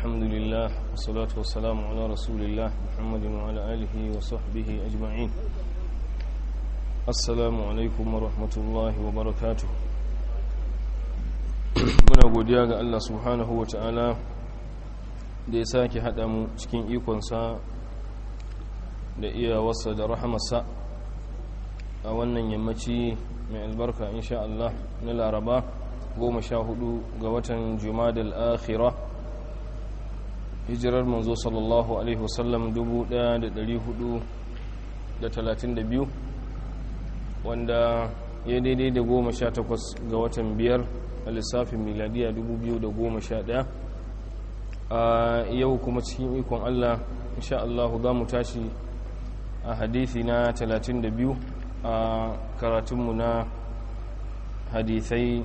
الحمد لله والصلاة والسلام على رسول الله محمد وعلى آله وصحبه أجمعين السلام عليكم ورحمة الله وبركاته muna godiya ga Allah subhanahu wa ta'ala da ya sake haɗa mu cikin ikonsa da iyawarsa da rahamarsa a wannan yammaci mai albarka insha Allah na laraba goma sha hudu ga watan jumadal akhira hijirar manzo sallallahu alaihi wasallam 1432 wanda ya daidai da goma sha takwas ga watan biyar a lissafin miladiya 2011 a yau kuma cikin ikon Allah insha Allah za mu tashi a hadithi na 32 a karatunmu na hadithai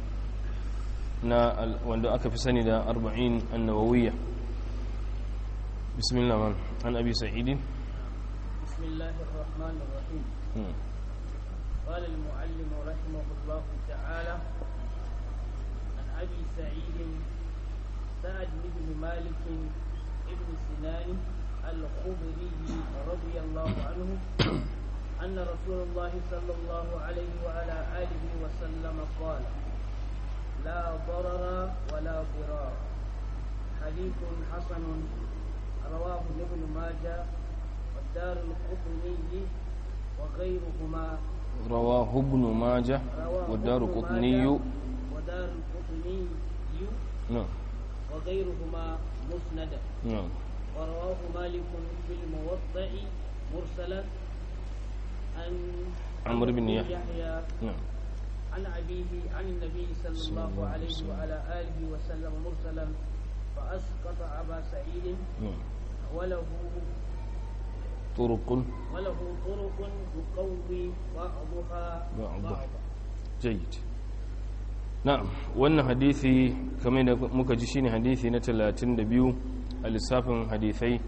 na wanda aka fi sani da 40 annawawiyya bismillah man an abi sa'idin bismillahir rahmanir rahim قال المعلم رحمه الله تعالى عن ابي سعيد سعد بن مالك ابن سنان الخضري رضي الله عنه أن رسول الله صلى الله عليه وعلى آله وسلم قال لا ضرر ولا ضرار حديث حسن رواه ابن ماجه والدار القطني وغيرهما رواه ابن ماجه والدار القطني ودار القطني نعم وغيرهما مسندا نعم ورواه مالك في الموضع مرسلا عن عمرو بن يحيى. يحيى نعم عن أبيه عن النبي صلى صلى الله الله عليه عليه وسلم. وعلى آله وسلم مرسلا فأسقط أبا سعيد نعم وله طرق وله طرق يقوي بعضها بعضها. بعضا jayyid na'am wannan hadisi kamar da muka ji shine hadisi na 32 a lissafin hadisai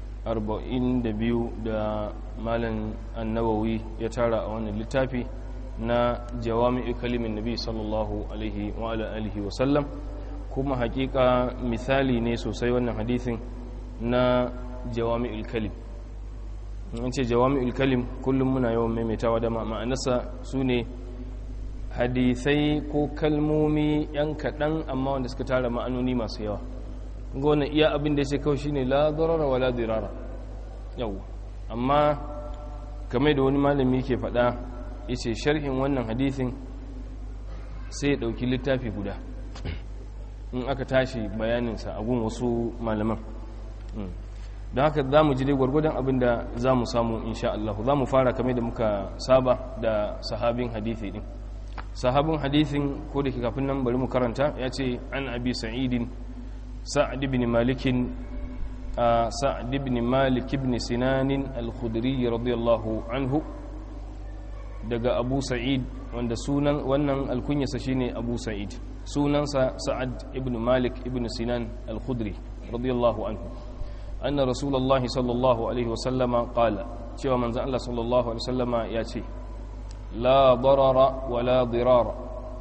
42 da malam annawawi ya tara a wannan littafi na jawami'u kalimin nabi sallallahu alaihi wa ala alihi wa sallam kuma hakika misali ne sosai wannan hadisin na jawami'ul kalim in ce jawami'ul kalim kullum muna yawan maimaitawa da ma'anarsa su ne hadisai ko kalmomi yan kaɗan amma wanda suka tara ma'anoni masu yawa gona iya abin da ya ce kawai shine la darara wala dirara yau amma game da wani malami ke faɗa ya ce sharhin wannan hadisin sai ya ɗauki littafi guda in aka tashi bayaninsa a gun wasu malaman don haka za mu ji dai gwargwadon abin da za mu samu insha Allah za mu fara kamar da muka saba da sahabin hadithi din sahabin hadithin ko da ke kafin nan bari mu karanta ya ce an abi sa'idin sa'ad ibn malikin sa'ad ibn malik ibn sinanin al-khudri radiyallahu anhu daga abu sa'id wanda sunan wannan alkunyarsa shine abu sa'id sunansa sa'ad ibn malik ibn sinan al-khudri radiyallahu anhu anna rasulullahi sallallahu alaihi wasallama qala cewa manzon Allah sallallahu alaihi wasallama ya ce la darara wala dirara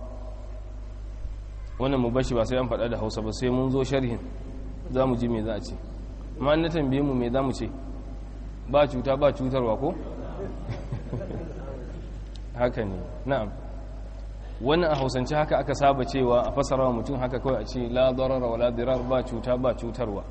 wannan mu bashi ba sai an faɗa da Hausa ba sai mun zo sharhin za mu ji me za a ce amma na tambaye mu me za mu ce ba cuta ba cutarwa ko haka ne na'am wannan a hausance haka aka saba cewa a fasara wa mutum haka kawai a ce la darara wala dirar ba cuta ba cutarwa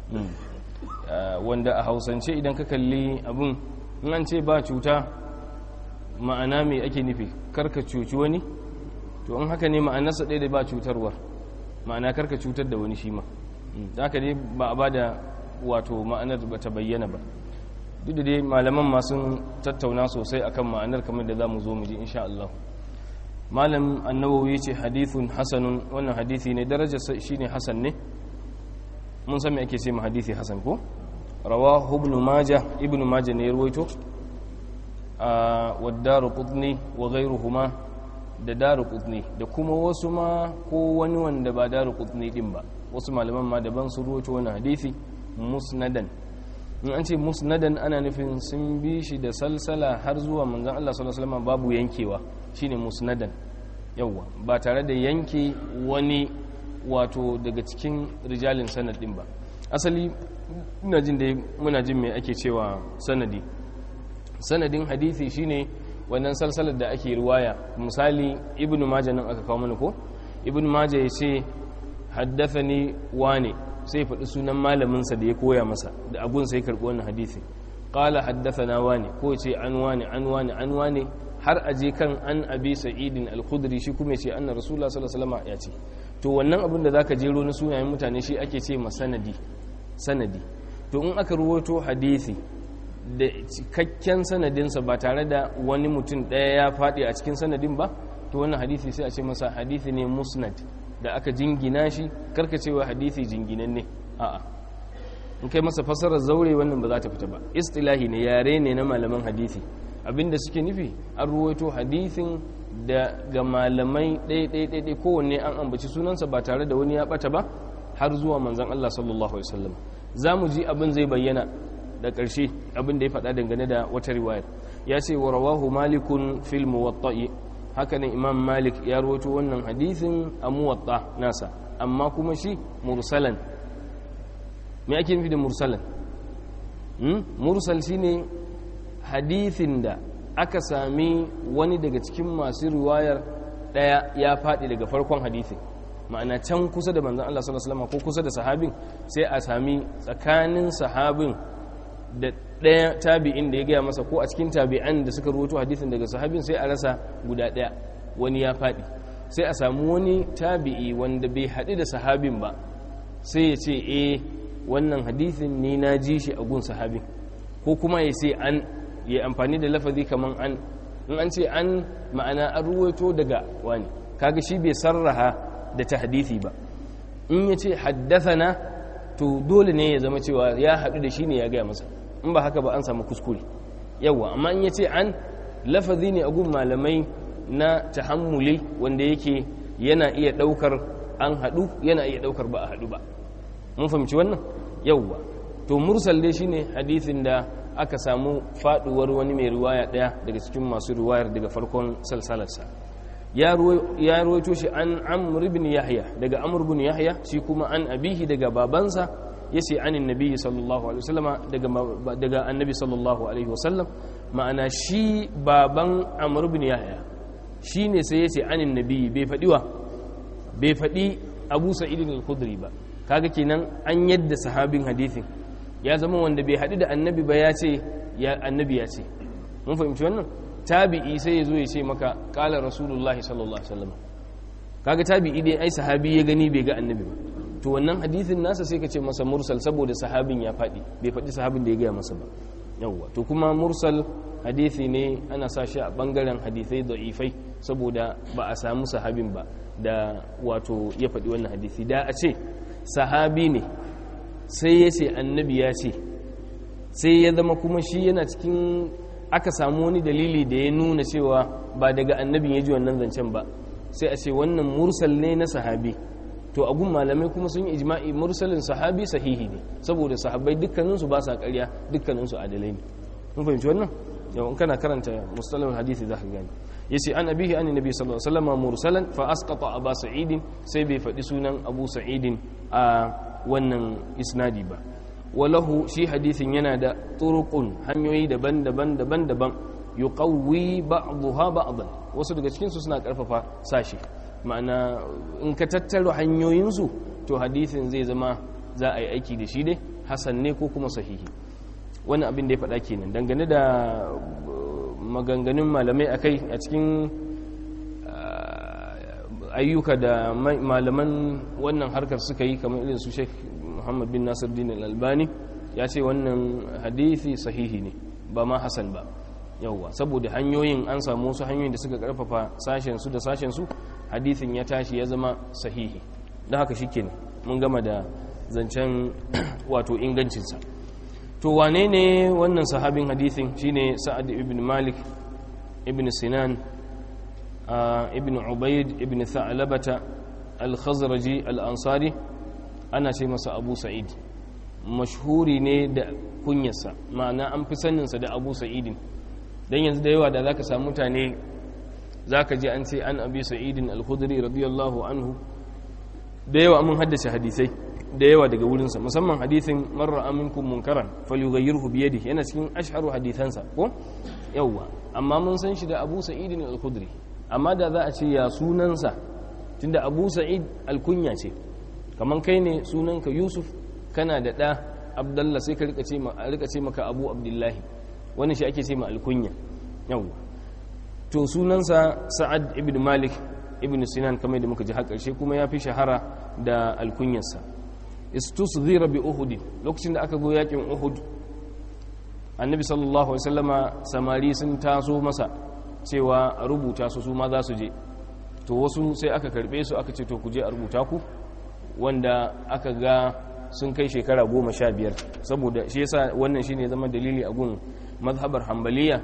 wanda a hausance idan ka kalli abin in an ce ba cuta ma'ana mai ake nufi karka cuci wani to in haka ne ma'anarsa ɗaya da ba cutarwar ma'ana karka cutar da wani shi ma da haka dai ba a ba da wato ma'anar ba ta bayyana ba duk da dai malaman masu tattauna sosai akan ma'anar kamar da za mu zo mu ji insha Allah malam annawawi ce hadithun hasanun wannan hadithi ne darajar shine hasan ne mun san me ake ce ma hadithi hasan ko rawahu ibn majah ibn majah ne ya ruwaito a wadaru qutni wa ghayruhuma da daru qutni da kuma wasu ma ko wani wanda ba daru qutni din ba wasu malaman ma daban su ruwaito wannan hadisi musnadan in an ce musnadan ana nufin sun bi shi da salsala har zuwa manzon Allah sallallahu alaihi wasallam babu yankewa shine musnadan yawa ba tare da yanke wani wato daga cikin rijalin sanad din ba asali ina jin da muna jin me ake cewa sanadi sanadin hadisi shine wannan salsalar da ake riwaya misali ibnu majah nan aka kawo mana ko ibnu majah ya ce haddathani wane sai faɗi sunan malaminsa da ya koya masa da agun sai karɓi wannan hadisi qala haddathana wane ko ce an wane an wane an wane har aje kan an abi sa'idin al-khudri shi kuma ce anna rasulullah sallallahu alaihi wasallam ya ce to wannan abin da zaka jero na sunayen mutane shi ake ce ma sanadi sanadi to in aka ruwato hadisi da cikakken sanadinsa ba tare da wani mutum ɗaya ya faɗi a cikin sanadin ba to wannan hadisi sai a ce masa hadisi ne musnad da aka jingina shi karkacewa hadisi jinginan ne a'a in kai masa fasarar zaure wannan ba za ta fita ba istilahi ne yare ne na malaman hadisi abinda suke nufi an ruwaito hadisin da ga malamai ɗaiɗaiɗaiɗai kowanne an ambaci sunansa ba tare da wani ya ɓata ba har zuwa manzan Allah sallallahu Alaihi wasallam za mu ji abin zai bayyana da ƙarshe abin da ya faɗa dangane da wata riwayar ya ce wa rawahu malikun fil muwatta'i hakanan imam malik ya rawaito wannan hadisin a muwatta nasa amma kuma shi mursalan me ake nufi da mursalan mursal shine hadithin da aka sami wani daga cikin masu riwayar daya ya faɗi daga farkon hadithin ma'ana can kusa da manzan Allah sallallahu alaihi wasallam ko kusa da sahabin sai a sami tsakanin sahabin da ɗaya tabi'in da ya gaya masa ko a cikin tabi'an da suka rubuto hadithin daga sahabin sai a rasa guda ɗaya wani ya faɗi sai a samu wani tabi'i wanda bai haɗu da sahabin ba sai ya ce eh wannan hadithin ni na ji shi a gun sahabin ko kuma ya ce an ya amfani da lafazi kaman an in an ce an ma'ana an ruwaito daga wani kaga shi bai sarraha da ta hadithi ba in ya ce haddathana to dole ne ya zama cewa ya haɗu da shi ne ya gaya masa in ba haka ba an samu kuskure yawa amma in ya ce an lafazi ne a gun malamai na tahammuli wanda yake yana iya ɗaukar an haɗu yana iya ɗaukar ba a haɗu ba mun fahimci wannan yawa to mursal dai shine hadithin da aka samu faduwar wani mai riwaya daya daga cikin masu riwayar daga farkon salsalarsa ya ruwaito shi an amr ibn yahya daga amr ibn yahya shi kuma an abihi daga babansa yace anin nabi sallallahu alaihi wasallama daga daga annabi sallallahu alaihi wasallam ma'ana shi baban amr ibn yahya shine sai yace anin nabi bai fadi wa bai fadi abu sa'id al-khudri ba kaga kenan an yadda sahabin hadithin ya zama wanda bai haɗu da annabi ba ya ce ya annabi ya ce mun fahimci wannan tabi'i sai ya zo ya ce maka ƙala rasulullahi sallallahu alaihi wasallam kaga tabi'i dai ai sahabi ya gani bai ga annabi ba to wannan hadithin nasa sai ka ce masa mursal saboda sahabin ya faɗi bai faɗi sahabin da ya gaya masa ba yawwa to kuma mursal hadithi ne ana sa shi a bangaren hadithai da'ifai saboda ba a samu sahabin ba da wato ya faɗi wannan hadithi da a ce sahabi ne sai ya ce annabi ya ce sai ya zama kuma shi yana cikin aka samu wani dalili da ya nuna cewa ba daga annabin ya ji wannan zancen ba sai a ce wannan mursal ne na sahabi to agun malamai kuma sun yi ijma'i mursalin sahabi sahihi ne saboda sahabbai dukkaninsu ba sa ƙarya dukkaninsu adalai ne mun fahimci wannan yau kana karanta mustalahul hadisi za ka gani yace an abihi an nabi sallallahu alaihi wasallam mursalan fa asqata aba sa'id sai bai faɗi sunan abu sa'id a wannan isnadi ba walahu shi hadisin yana da turuqun hanyoyi daban-daban daban-daban yuqawwi ba'daha ba'dan wasu daga cikin su suna karfafa sashi ma'ana in ka tattaro hanyoyin su to hadisin zai zama za a yi aiki da shi dai hasan ne ko kuma sahihi wannan abin da ya faɗa kenan dangane da maganganun malamai akai a cikin ayyuka da malaman wannan harkar suka yi kamar irin su Sheikh Muhammad bin Nasir Din Al-Albani ya ce wannan hadisi sahihi ne ba ma hasan ba yawwa saboda hanyoyin an samu wasu hanyoyin da suka karfafa sashen su da sashen su hadisin ya tashi ya zama sahihi don haka shikenan mun gama da zancen wato ingancinsa to wane ne wannan sahabin hadisin shine Sa'ad ibn Malik ibn Sinan ibn ubaid ibn tha'labata al-khazraji al-ansari ana ce masa abu sa'id mashhuri ne da kunyarsa ma'ana an fi saninsa da abu sa'idin don yanzu da yawa da za ka samu mutane za ka ji an ce an abi sa'idin al-khudri radiyallahu anhu da yawa mun haddace hadisai da yawa daga wurinsa musamman hadisin marar aminkum munkaran falyughayyirhu bi yadihi yana cikin ashharu hadisansa ko yawa amma mun san shi da Abu Sa'id al-Khudri amma da za a ce ya sunansa tunda Abu Sa'id al-kunya ce kaman kai ne sunanka Yusuf kana da da Abdullah sai ka rika ce ma rika ce maka Abu Abdullahi wannan shi ake ce ma al-kunya yawa to sunansa Sa'ad ibn Malik ibn Sinan kamar da muka ji har karshe kuma ya fi shahara da alkunyarsa istusghira bi uhud lokacin da aka go yakin uhud annabi sallallahu alaihi wasallama samari sun taso masa cewa a rubuta su su ma za su je to wasu sai aka karbe su aka ce to ku je a rubuta ku wanda aka ga sun kai shekara goma sha biyar saboda shi yasa wannan shine zama dalili a gun mazhabar hambaliya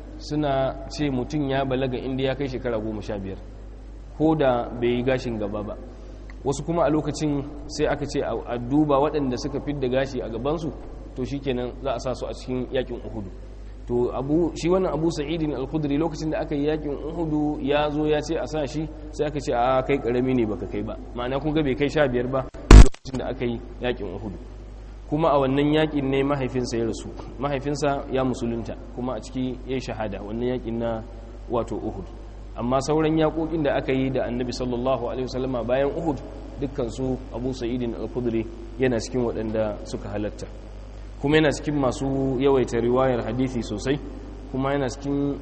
suna ce mutum ya balaga inda ya kai shekara goma sha biyar ko da bai yi gashin gaba ba wasu kuma a lokacin sai aka ce a duba waɗanda suka fidda gashi a gabansu to shikenan za a sa su a cikin yakin uhudu to abu shi wannan abu sa'idin al-khudri lokacin da aka yi yakin uhudu ya zo ya ce a sa shi sai aka ce a kai karami ne baka kai ba ma'ana kun ga bai kai sha biyar ba lokacin da aka yi yakin uhudu kuma a wannan yakin ne mahaifinsa ya rasu mahaifinsa ya musulunta kuma a ciki ya yi shahada wannan yakin na wato uhudu amma sauran yaƙoƙin da aka yi da annabi sallallahu alaihi wasallama bayan uhud dukkansu abu sa'idin al-khudri yana cikin waɗanda suka halatta kuma yana cikin masu yawaita riwayar hadisi sosai kuma yana cikin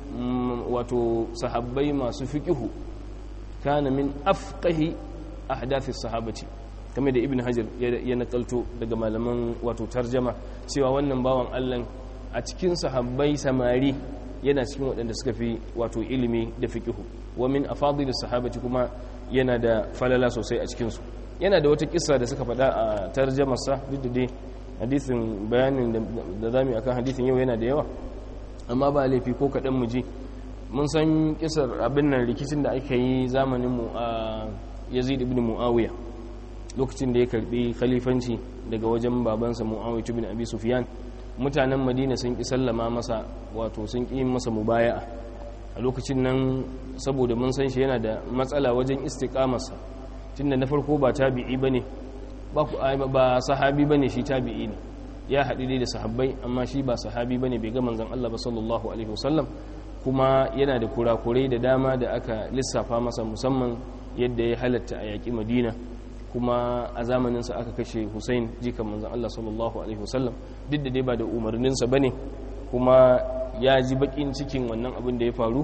wato sahabbai masu fiqihu kana min afqahi ahdathis sahabati kamar da ibn hajar ya nakalto daga malaman wato tarjama cewa wannan bawan Allah a cikin sahabbai samari yana cikin waɗanda suka fi wato ilimi da fiqihu wa min afadil sahabati kuma yana da falala sosai a cikin su yana da wata kissa da suka faɗa a tarjamarsa duk da dai hadisin bayanin da zamu akan hadisin yau yana da yawa amma ba laifi ko kaɗan mu ji mun san kisar abin nan rikicin da aka yi zamanin mu a Yazid ibn Muawiya lokacin da ya karbi khalifanci daga wajen babansa Muawiya ibn Abi Sufyan mutanen Madina sun ki sallama masa wato sun ki masa mubaya'a a lokacin nan saboda mun san shi yana da matsala wajen istiqamarsa tunda na farko ba tabi'i bane ba ba sahabi bane shi tabi'i ne ya haɗu dai da sahabbai amma shi ba sahabi bane bai ga manzon Allah ba sallallahu alaihi wasallam kuma yana da kurakurai da dama da aka lissafa masa musamman yadda ya halatta a yaƙi Madina kuma a zamaninsa aka kashe Hussein jikan manzon Allah sallallahu alaihi wasallam duk da dai ba da umarninsa bane kuma ya ji bakin cikin wannan abin da ya faru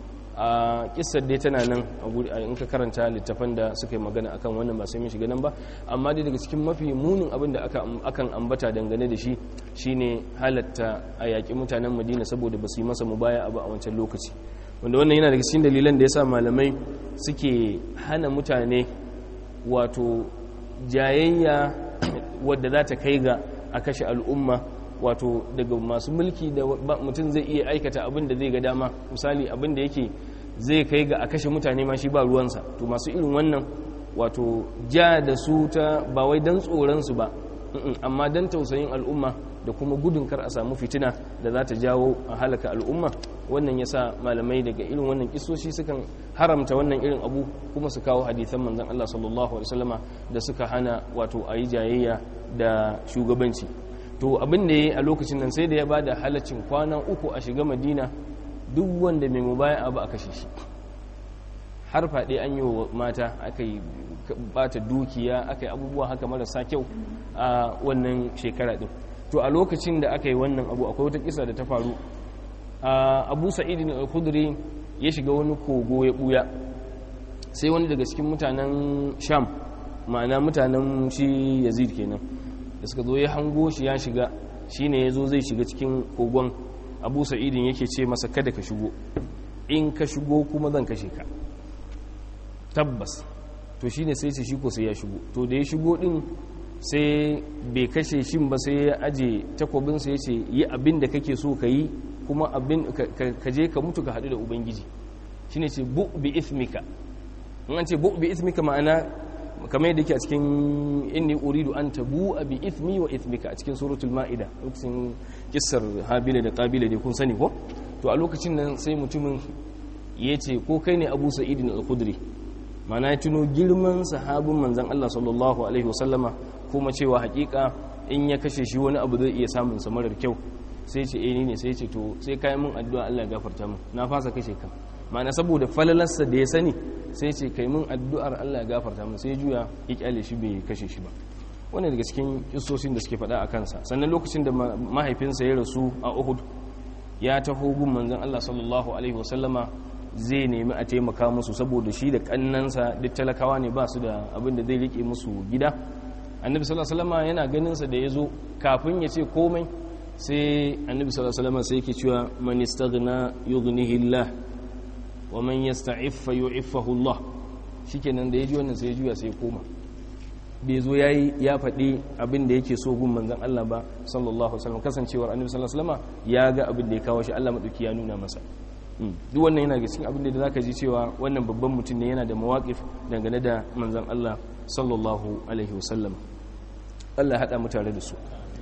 a kissar dai tana nan in ka karanta littafan da suka yi magana akan wannan ba sai mun shiga nan ba amma dai daga cikin mafi munin abin da akan ambata dangane da shi shine halatta a yaƙi mutanen madina saboda ba su yi masa mubaya abu a wancan lokaci wanda wannan yana daga cikin dalilan da ya sa malamai suke hana mutane wato jayayya wadda za ta kai ga a kashe al'umma wato daga masu mulki da mutum zai iya aikata abin da zai ga dama misali abin da yake zai kai ga a kashe mutane ma shi ba ruwansa to masu irin wannan wato ja da su ta ba wai don tsoronsu ba amma don tausayin al'umma da kuma gudun kar a samu fitina da za ta jawo a halaka al'umma wannan ya sa malamai daga irin wannan kisoshi sukan haramta wannan irin abu kuma su kawo hadithan manzan Allah sallallahu alaihi wasallama da suka hana wato a yi jayayya da shugabanci to abin da ya yi a lokacin nan sai da ya ba da halaccin kwana uku a shiga madina duk wanda mai mubaya abu a kashe shi har faɗe an yi wa mata aka yi bata dukiya aka yi abubuwa haka marasa kyau a wannan shekara ɗin to a lokacin da aka yi wannan abu akwai wata kisa da ta faru abu sa'idin al-khudri ya shiga wani kogo ya buya sai wani daga cikin mutanen sham ma'ana mutanen shi yazid kenan da suka zo ya hango shi ya shiga shine ya zo zai shiga cikin kogon abu sa'idin yake ce masa kada ka shigo in ka shigo kuma zan kashe ka tabbas to shine sai ce shi ko sai ya shigo to da ya shigo din sai bai kashe shin ba sai ya aje takwabinsa ya ce yi abin da kake so ka yi kuma abin ka je ka mutu ka haɗu da ubangiji shine ce bu bi ithmika in an ce bu bi ithmika ma'ana kamar yadda yake a cikin inni uridu an tabu bi ithmi wa ithmika a cikin suratul ma'ida lokacin kissar habila da qabila dai kun sani ko to a lokacin nan sai mutumin ya ce ko kai ne abu sa'idin al-khudri mana ya tuno girman sahabin manzan Allah sallallahu alaihi wasallama kuma cewa hakika in ya kashe shi wani abu zai iya samun sa marar kyau sai ce eh ne sai ce to sai kai mun addu'a Allah ya gafarta min na fasa kashe ka mana saboda falalarsa da ya sani sai ce kai mun addu'ar Allah ya gafarta min sai juya ya kyale shi bai kashe shi ba wannan daga cikin kissoshin da suke faɗa a kansa sannan lokacin da mahaifinsa ya rasu a Uhud ya taho gun manzon Allah sallallahu alaihi wasallama zai nemi a taimaka musu saboda shi da kannansa duk talakawa ne ba su da abin da zai rike musu gida annabi sallallahu alaihi wasallama yana ganin sa da yazo kafin ya ce komai sai annabi sallallahu alaihi wasallama sai yake cewa man istaghna yughnihi Allah wa man yasta'iffa yu'iffahu Allah shikenan da yaji wannan sai ya juya sai ya koma bai zo yayi ya faɗi abin da yake so gun manzon Allah ba sallallahu alaihi wasallam kasancewar annabi sallallahu alaihi wasallama ya ga abin da ya kawo shi Allah madauki ya nuna masa duk wannan yana cikin abin da zaka ji cewa wannan babban mutum ne yana da mawaqif dangane da manzon Allah sallallahu alaihi wasallam Allah hada mu tare da su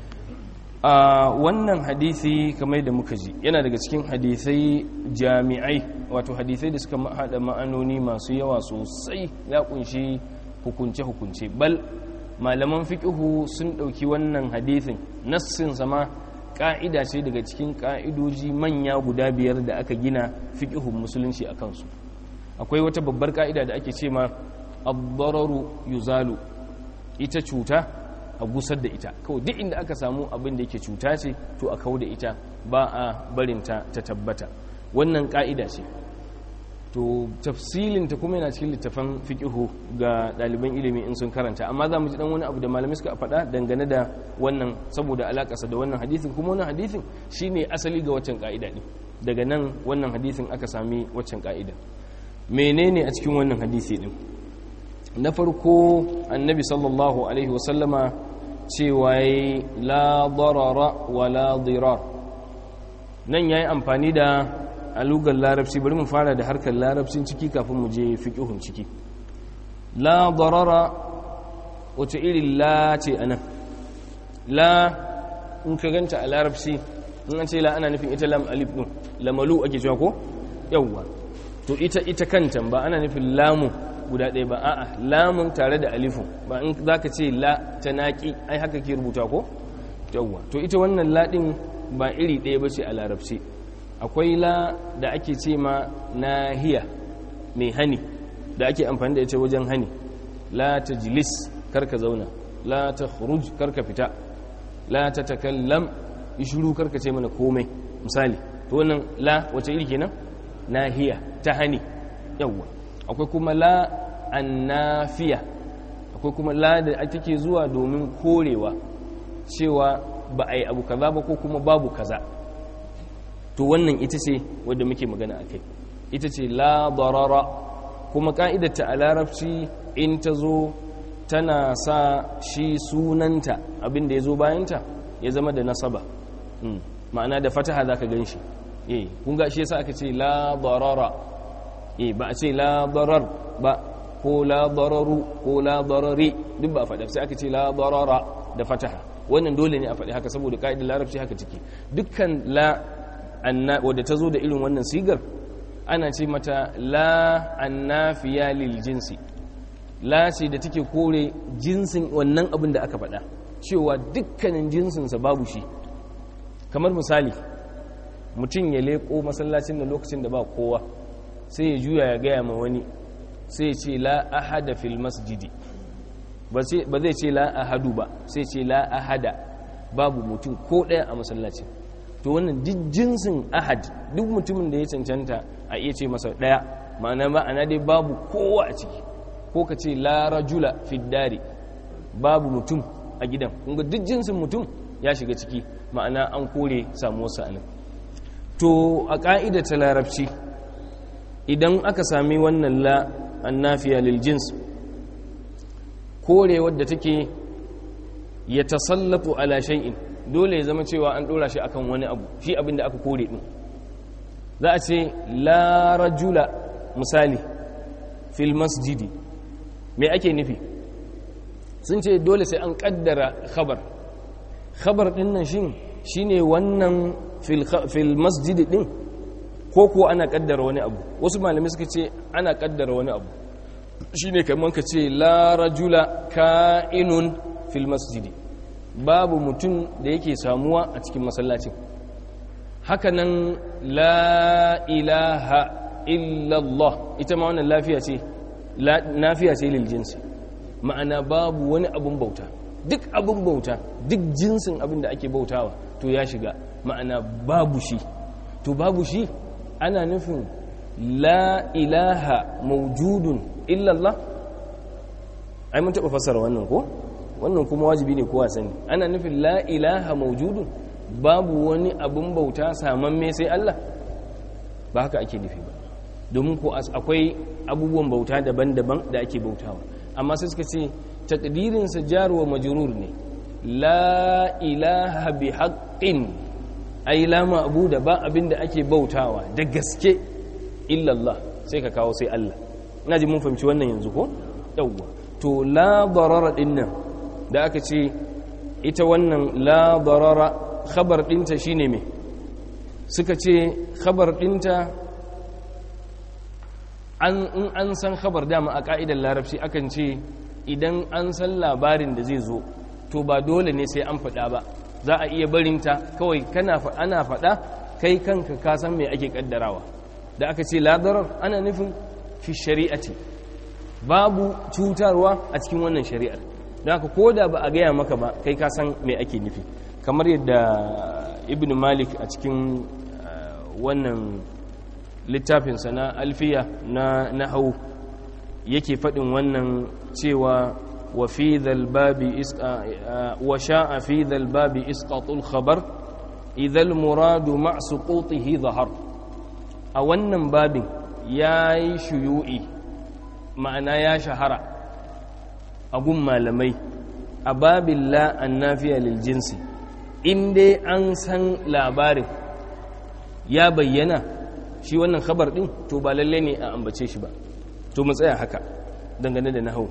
a wannan hadisi kamar da muka ji yana daga cikin hadisai jami'ai wato hadisai da suka hada ma'anoni masu yawa sosai ya kunshi hukunce hukunce bal malaman fiqhu sun dauki wannan hadisin nassin sama ƙa'ida ce daga cikin ƙa'idoji manya guda biyar da aka gina fiƙihun musulunci a kansu akwai wata babbar ƙa'ida da ake ce ma abbararu yuzalu ita cuta a gusar da ita kawai duk inda aka samu abin da yake cuta ce to a kawo da ita ba a barinta ta tabbata wannan ƙa'ida ce to tafsilinta kuma yana cikin littafan fiƙihu ga ɗaliban ilimi in sun karanta amma za mu ji ɗan wani abu da malamai suka faɗa dangane da wannan saboda alaƙasa da wannan hadisin kuma wannan hadisin shine asali ga waccan ƙa'ida ne daga nan wannan hadisin aka sami waccan ƙa'ida menene a cikin wannan hadisi ɗin na farko annabi sallallahu alaihi wasallama cewa yi la darara wa la dirar nan ya yi amfani da a lugar larabci bari mu fara da harkar larabcin ciki kafin mu je fiƙihun ciki la darara wace irin la ce anan la in ka ganta a larabci in an ce la ana nufin ita lam alif din lamalu ake cewa ko yawwa to ita ita kanta ba ana nufin lamu guda ɗaya ba a'a lamun tare da alifu ba in zaka ce la ta naki ai haka ke rubuta ko yawwa to ita wannan la din ba iri ɗaya ba ce a larabci akwai la da ake ce ma nahiya mai hani da ake amfani da ita wajen hani la ta jilis karka zauna la ta khuruj karka fita la ta takallam ishuru karka ce mana komai misali to wannan la wace iri kenan nahiya ta hani yawwa akwai kuma la annafiya akwai kuma la da ake zuwa domin korewa cewa ba a yi abu kaza ba ko kuma babu kaza to wannan ita ce wadda muke magana a kai ita ce la darara kuma ka'idarta a larabci in ta zo tana sa shi sunanta abinda ya zo bayanta ya zama da nasaba ma'ana da fataha za ka gan shi kun ga shi yasa aka ce la darara ba a ce la darar ba ko la dararu ko la darari duk ba a faɗa sai aka ce la darara da fataha wannan dole ne a faɗi haka saboda ka'idar larabci haka take dukkan la wadda ta zo da irin wannan sigar ana ce mata la annafiya lil jinsi la ce da take kore jinsin wannan abin da aka faɗa cewa dukkanin jinsinsa babu shi kamar misali mutum ya leƙo masallacin da lokacin da ba kowa sai ya juya ya gaya ma wani sai ya ce la ahada fil masjidi ba zai ce la ahadu ba sai ce la ahada babu mutum ko ɗaya a masallacin to wannan duk jinsin ahad duk mutumin da ya cancanta a iya ce masa ɗaya ma'ana ma'ana dai babu kowa a ciki ko ka ce la rajula fiddari babu mutum a gidan kunga duk jinsin mutum ya shiga ciki ma'ana an kore samuwarsa anan to a ƙa'ida ta larabci idan aka sami wannan la annafiya lil jins kore wadda take ya tasallatu ala shay'in dole ya zama cewa an dora shi akan wani abu shi abin da aka kore din za a ce la rajula misali fil masjidi me ake nufi sun ce dole sai an kaddara khabar khabar din nan shin shine wannan fil masjidi din ko ko ana kaddara wani abu wasu malamai suka ce ana kaddara wani abu shine kamar ka ce la rajula ka'inun fil masjidi babu mutum da yake samuwa a cikin masallacin hakanan la ilaha illallah ita ma wannan lafiya ce nafiya ce lil jinsi ma'ana babu wani abun bauta duk abun bauta duk jinsin abin da ake bautawa to ya shiga ma'ana babu shi to babu shi ana nufin la ilaha maujudun illallah ai mun taɓa fassara wannan ko wannan kuma wajibi ne kowa sani ana nufin la ilaha maujudun babu wani abun bauta samamme sai Allah ba haka ake nufi ba domin ko akwai abubuwan bauta daban-daban da ake bautawa amma sai suka ce takdirinsa jarwa majrur ne la ilaha bi haqqin ai la ma'budu ba abinda ake bautawa da gaske illallah sai ka kawo sai Allah ina ji mun fahimci wannan yanzu ko yawwa to la darara dinnan da aka ce ita wannan la darara khabar dinta shine me suka ce khabar dinta an in an san khabar dama a ka'idar larabci akan ce idan an san labarin da zai zo to ba dole ne sai an faɗa ba za a iya barinta kawai kana ana faɗa kai kanka ka san me ake kaddarawa da aka ce ladarar ana nufin fi shari'ati babu cutarwa a cikin wannan shari'ar don haka ko da ba a gaya maka ba kai ka san me ake nufi kamar yadda ibn malik a cikin wannan littafinsa na alfiya na nahau yake faɗin wannan cewa wa fi babi wa sha'a fi babi isqatul khabar idhal muradu ma suqutihi zahar a wannan babin yayi shuyu'i ma'ana ya shahara a gun malamai a babin la annafiya lil jinsi in dai an san labarin ya bayyana shi wannan khabar din to ba lalle ne a ambace shi ba to mu tsaya haka dangane da nahau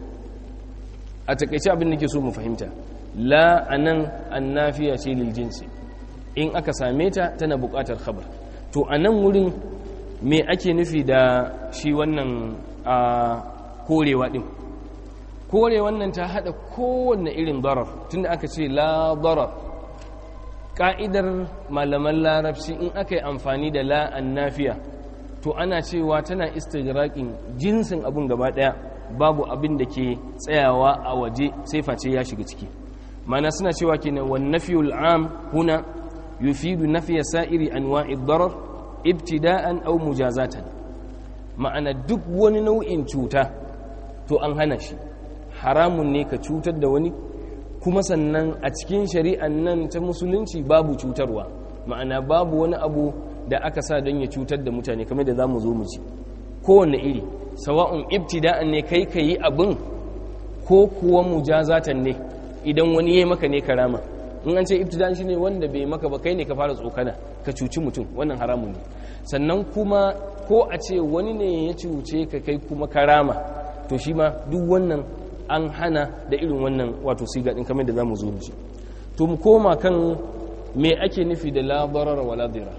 a takaice abin da ke so mu fahimta la anan annafiya ce lil jinsi in aka same ta tana buƙatar khabar to anan wurin me ake nufi da shi wannan a korewa din kore wannan ta hada kowanne irin darar tunda aka ce la darar ka'idar malaman larabci in aka yi amfani da la annafiya to ana cewa tana istigraqin jinsin abun gaba daya babu abin da ke tsayawa a waje sai face ya shiga ciki mana suna cewa kenan wan nafiyul am huna yufidu nafiya sa'iri anwa'i darar ibtida'an aw mujazatan ma'ana duk wani nau'in cuta to an hana shi haramun ne ka cutar da wani kuma sannan a cikin shari'an nan ta musulunci babu cutarwa ma'ana babu wani abu da aka sa don ya cutar da mutane kamar da za mu zo mu ci kowane iri sawa'un ibtida'an ne kai ka yi abin ko kuwa mujazatan ne idan wani ya maka ne karama in an ce ibtida'an shine wanda bai maka ba kai ne ka fara tsokana ka cuci mutum wannan haramun ne sannan kuma ko a ce wani ne ya cuce ka kai kuma karama to shi ma duk wannan an hana da irin wannan wato siga din kamar da zamu zo mu ci to mu koma kan me ake nufi da la darara wala dirar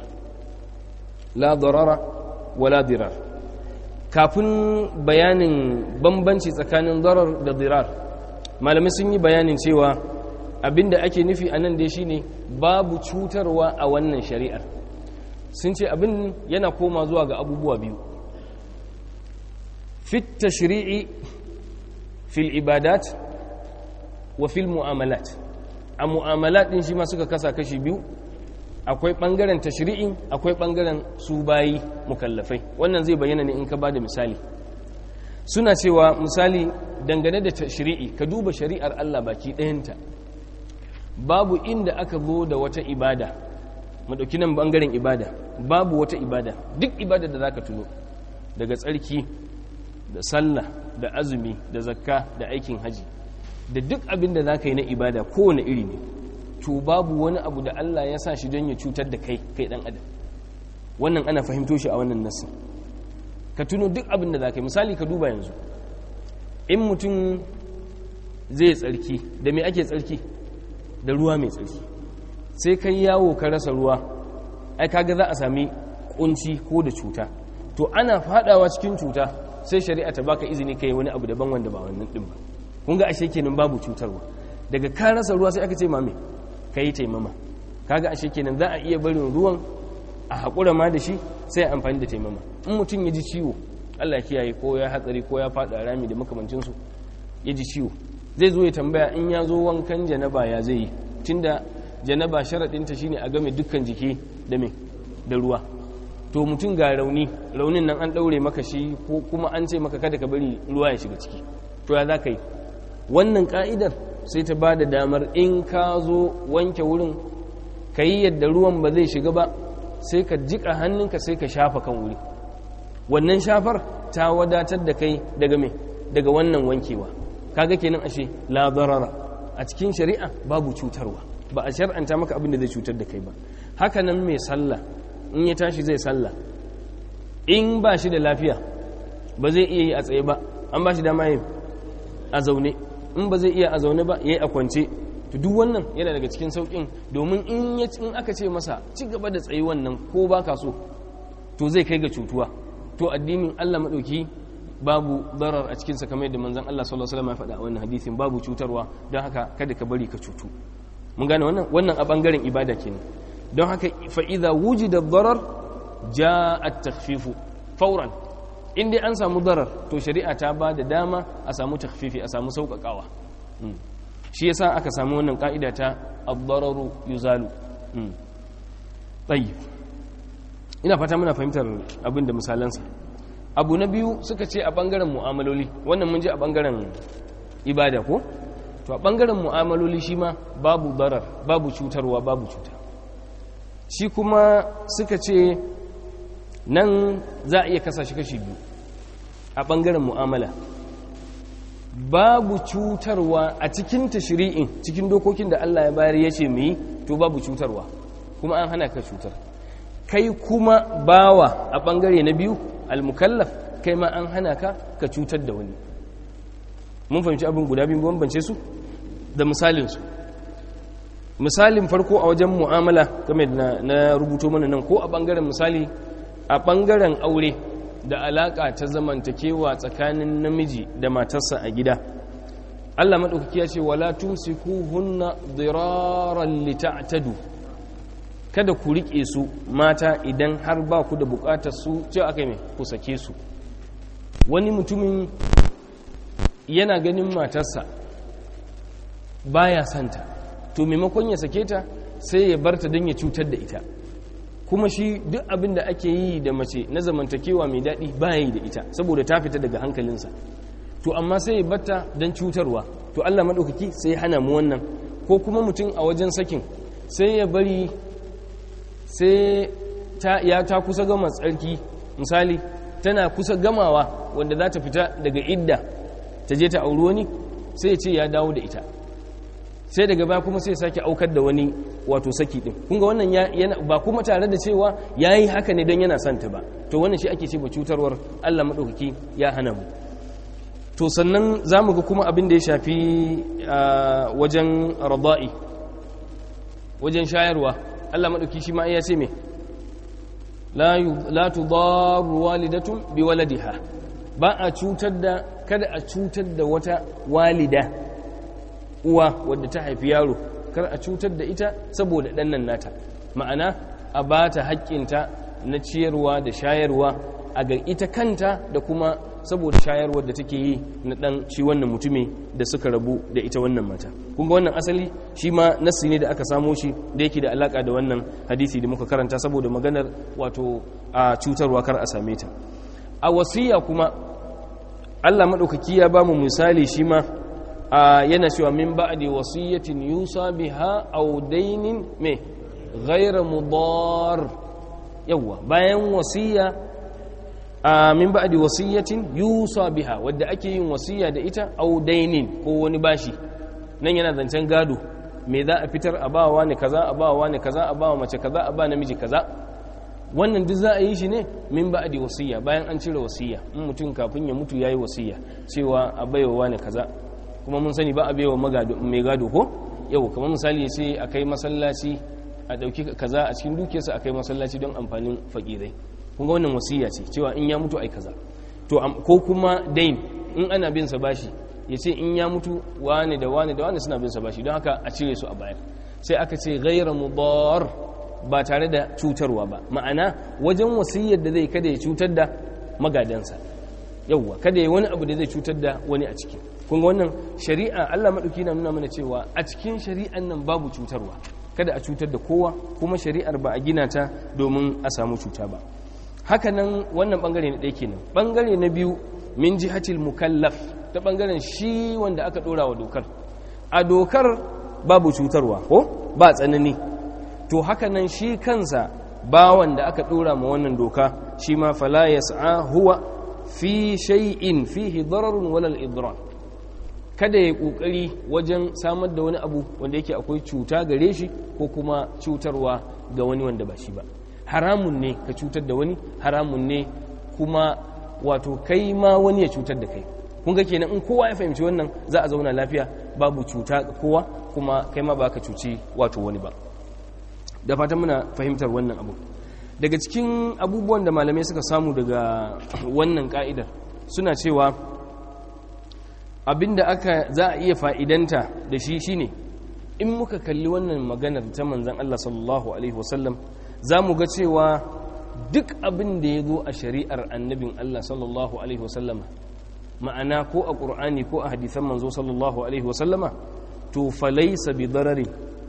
la darara wala dirar kafin bayanin bambanci tsakanin darar da dirar malamai sun yi bayanin cewa abinda ake nufi a nan dai shine babu cutarwa a wannan shari'ar sun ce abin yana koma zuwa ga abubuwa biyu fit tashri'i fil ibadat wa fil mu'amalat a mu'amalat din shi ma suka kasa kashi biyu akwai bangaren tashri'in akwai bangaren su bayi mukallafai wannan zai bayyana ne in ka bada misali suna cewa misali dangane da tashri'i ka duba shari'ar Allah baki ɗayanta babu inda aka zo da wata ibada mu dauki nan bangaren ibada babu wata ibada duk ibada da zaka tuno daga tsarki da sallah da azumi da zakka da aikin haji da duk abin da zaka yi na ibada kowane iri ne to babu wani abu da Allah ya sa shi don ya cutar da kai kai dan adam wannan ana fahimto shi a wannan nasin ka tuno duk abin da zaka yi misali ka duba yanzu in mutum zai tsarki da me ake tsarki da ruwa mai tsarki sai kai yawo ka rasa ruwa ai kaga za a sami kunci ko da cuta to ana fadawa cikin cuta sai shari'a ta baka izini kai wani abu daban wanda ba wannan din ba kun ga ashe kenan babu cutarwa daga ka rasa ruwa sai aka ce mame kai taimama kaga ashe kenan za a iya barin ruwan a haƙura ma da shi sai amfani da taimama in mutum ya ji ciwo Allah ya kiyaye ko ya hatsari ko ya faɗa rami da makamancinsu ya ji ciwo zai zo ya tambaya in ya zo wankan janaba ya zai yi tunda janaba sharaɗinta shine a game dukkan jiki da me da ruwa to mutum ga rauni raunin nan an ɗaure maka shi ko kuma an ce maka kada ka bari ruwa ya shiga ciki to ya za ka yi wannan ka'idar sai ta ba da damar in ka zo wanke wurin ka yi yadda ruwan ba zai shiga ba sai ka jiƙa hannunka sai ka shafa kan wuri wannan shafar ta wadatar da kai daga me daga wannan wankewa kaga kenan ashe la darara a cikin shari'a babu cutarwa ba a shar'anta maka abin da zai cutar da kai ba haka nan mai sallah in ya tashi zai sallah in ba shi da lafiya ba zai iya yi a tsaye ba an ba shi dama yin a zaune in ba zai iya a zaune ba ya yi a kwance to duk wannan yana daga cikin sauƙin domin in aka ce masa ci gaba da tsaye wannan ko ba ka so to zai kai ga cutuwa to addinin Allah maɗauki babu darar a cikinsa kamar yadda manzon Allah sallallahu alaihi wasallam ya faɗa a wannan hadisin babu cutarwa don haka kada ka bari ka cutu mun gane wannan wannan a bangaren ibada kenan don haka fa idza wujida darar jaa at-takhfifu fawran in dai an samu darar to shari'a ta ba da dama a samu takhfifi a samu sauƙaƙawa shi yasa aka samu wannan ka'ida ta ad-dararu yuzalu tayyib ina fata muna fahimtar abin da misalansa abu na biyu suka ce a bangaren mu'amaloli wannan mun je a bangaren ibada ko to a bangaren mu'amaloli shi ma babu darar babu cutarwa babu cuta shi kuma suka ce nan za a iya kasa shi kashi biyu a bangaren mu'amala babu cutarwa a cikin tashri'in cikin dokokin da Allah ya bayar ya ce mu yi to babu cutarwa kuma an hana ka cutar kai kuma bawa a bangare na biyu almukallaf kai ma an hana ka ka cutar da wani mun fahimci abin guda biyu bambance su da misalinsu misalin farko a wajen mu'amala game da na rubuto mana nan ko a bangaren misali a bangaren aure da alaka ta zamantakewa tsakanin namiji da matarsa a gida Allah maɗaukaki ya ce wala tumsikuhunna diraran lita'tadu kada ku riƙe su mata idan har ba ku da buƙatar su ce aka mai ku sake su wani mutumin yana ganin matarsa baya santa to maimakon ya sake ta sai ya barta don ya cutar da ita kuma shi duk abin da ake yi da mace na zamantakewa mai daɗi baya yi da ita saboda ta fita daga hankalinsa to amma sai ya barta don cutarwa to allah maɗaukaki sai ya hana mu wannan ko kuma mutum a wajen sakin sai ya bari sai ya ta kusa gama tsarki misali tana kusa gamawa wanda za ta fita daga idda ta je ta auri wani sai ce ya dawo da ita sai daga baya kuma sai sake aukar da wani wato saki din kunga wannan yana ba kuma tare da cewa yayi haka ne don yana son ta ba to wannan shi ake ce ba cutarwar Allah madaukaki ya hana mu to sannan zamu ga kuma abin da ya shafi wajen rada'i wajen shayarwa Allah maɗauki shi ma ya ce me la tudaru walidatun bi waladiha ba a cutar da kada a cutar da wata walida uwa wadda ta haifi yaro kar a cutar da ita saboda ɗannan nata ma'ana a ba ta haƙƙinta na ciyarwa da shayarwa a ga ita kanta da kuma saboda shayarwar da take yi na dan shi wannan mutumi da suka rabu da ita wannan mata kun ga wannan asali shi ma nassi ne da aka samo shi da yake da alaka da wannan hadisi da muka karanta saboda maganar wato a cutarwa kar a same ta a wasiya kuma Allah madaukaki ya bamu misali shi ma yana cewa min ba'di wasiyatin yusa biha aw dainin me ghayra mudar yawa bayan wasiya a min ba'di wasiyatin yusa biha wadda ake yin wasiya da ita aw dainin ko wani bashi nan yana zancen gado me za a fitar a bawa ne kaza a bawa ne kaza a bawa mace kaza a ba namiji kaza wannan duk za a yi shi ne min ba'di wasiya bayan an cire wasiya in mutum kafin ya mutu yayi wasiya cewa a baiwa ne kaza kuma mun sani ba a baiwa mai gado ko yau kamar misali ya ce a kai masallaci a ɗauki kaza a cikin dukiyarsa a kai masallaci don amfanin fakirai kun ga wannan wasiya ce cewa in ya mutu ai kaza to ko kuma dain in ana bin sa bashi ya ce in ya mutu wane da wane da wane suna bin sa bashi don haka a cire su a bayar sai aka ce gaira mudar ba tare da cutarwa ba ma'ana wajen wasiyyar da zai kada ya cutar da magadansa yauwa kada ya wani abu da zai cutar da wani a ciki kun wannan shari'a Allah madauki na nuna mana cewa a cikin shari'an nan babu cutarwa kada a cutar da kowa kuma shari'ar ba a gina ta domin a samu cuta ba hakanan wannan bangare na ɗaya kenan bangare na biyu min jihatil mukallaf ta bangaren shi wanda aka dora wa dokar a dokar babu cutarwa ko ba tsanani to hakanan shi kansa bawan da aka dora ma wannan doka shi ma fala yas'a huwa fi shay'in fihi dararun wala al-idrar kada ya kokari wajen samar da wani abu wanda yake akwai cuta gare shi ko kuma cutarwa ga wani wanda ba shi ba haramun ne ka cutar da wani haramun ne kuma wato kai ma wani ya cutar da kai kun ga kenan in kowa ya fahimci wannan za a zauna lafiya babu cuta ga kowa kuma kai ma ba ka cuci wato wani ba da fatan muna fahimtar wannan abu daga cikin abubuwan da malamai suka samu daga wannan ka'idar suna cewa abinda aka za a iya fa'idanta da shi shine in muka kalli wannan maganar ta manzan Allah sallallahu alaihi wasallam za mu ga cewa duk abin da ya zo a shari'ar annabin Allah sallallahu alaihi wasallama ma'ana ko a ƙur'ani ko a hadithan manzo sallallahu alaihi wasallama to falaisa bi darari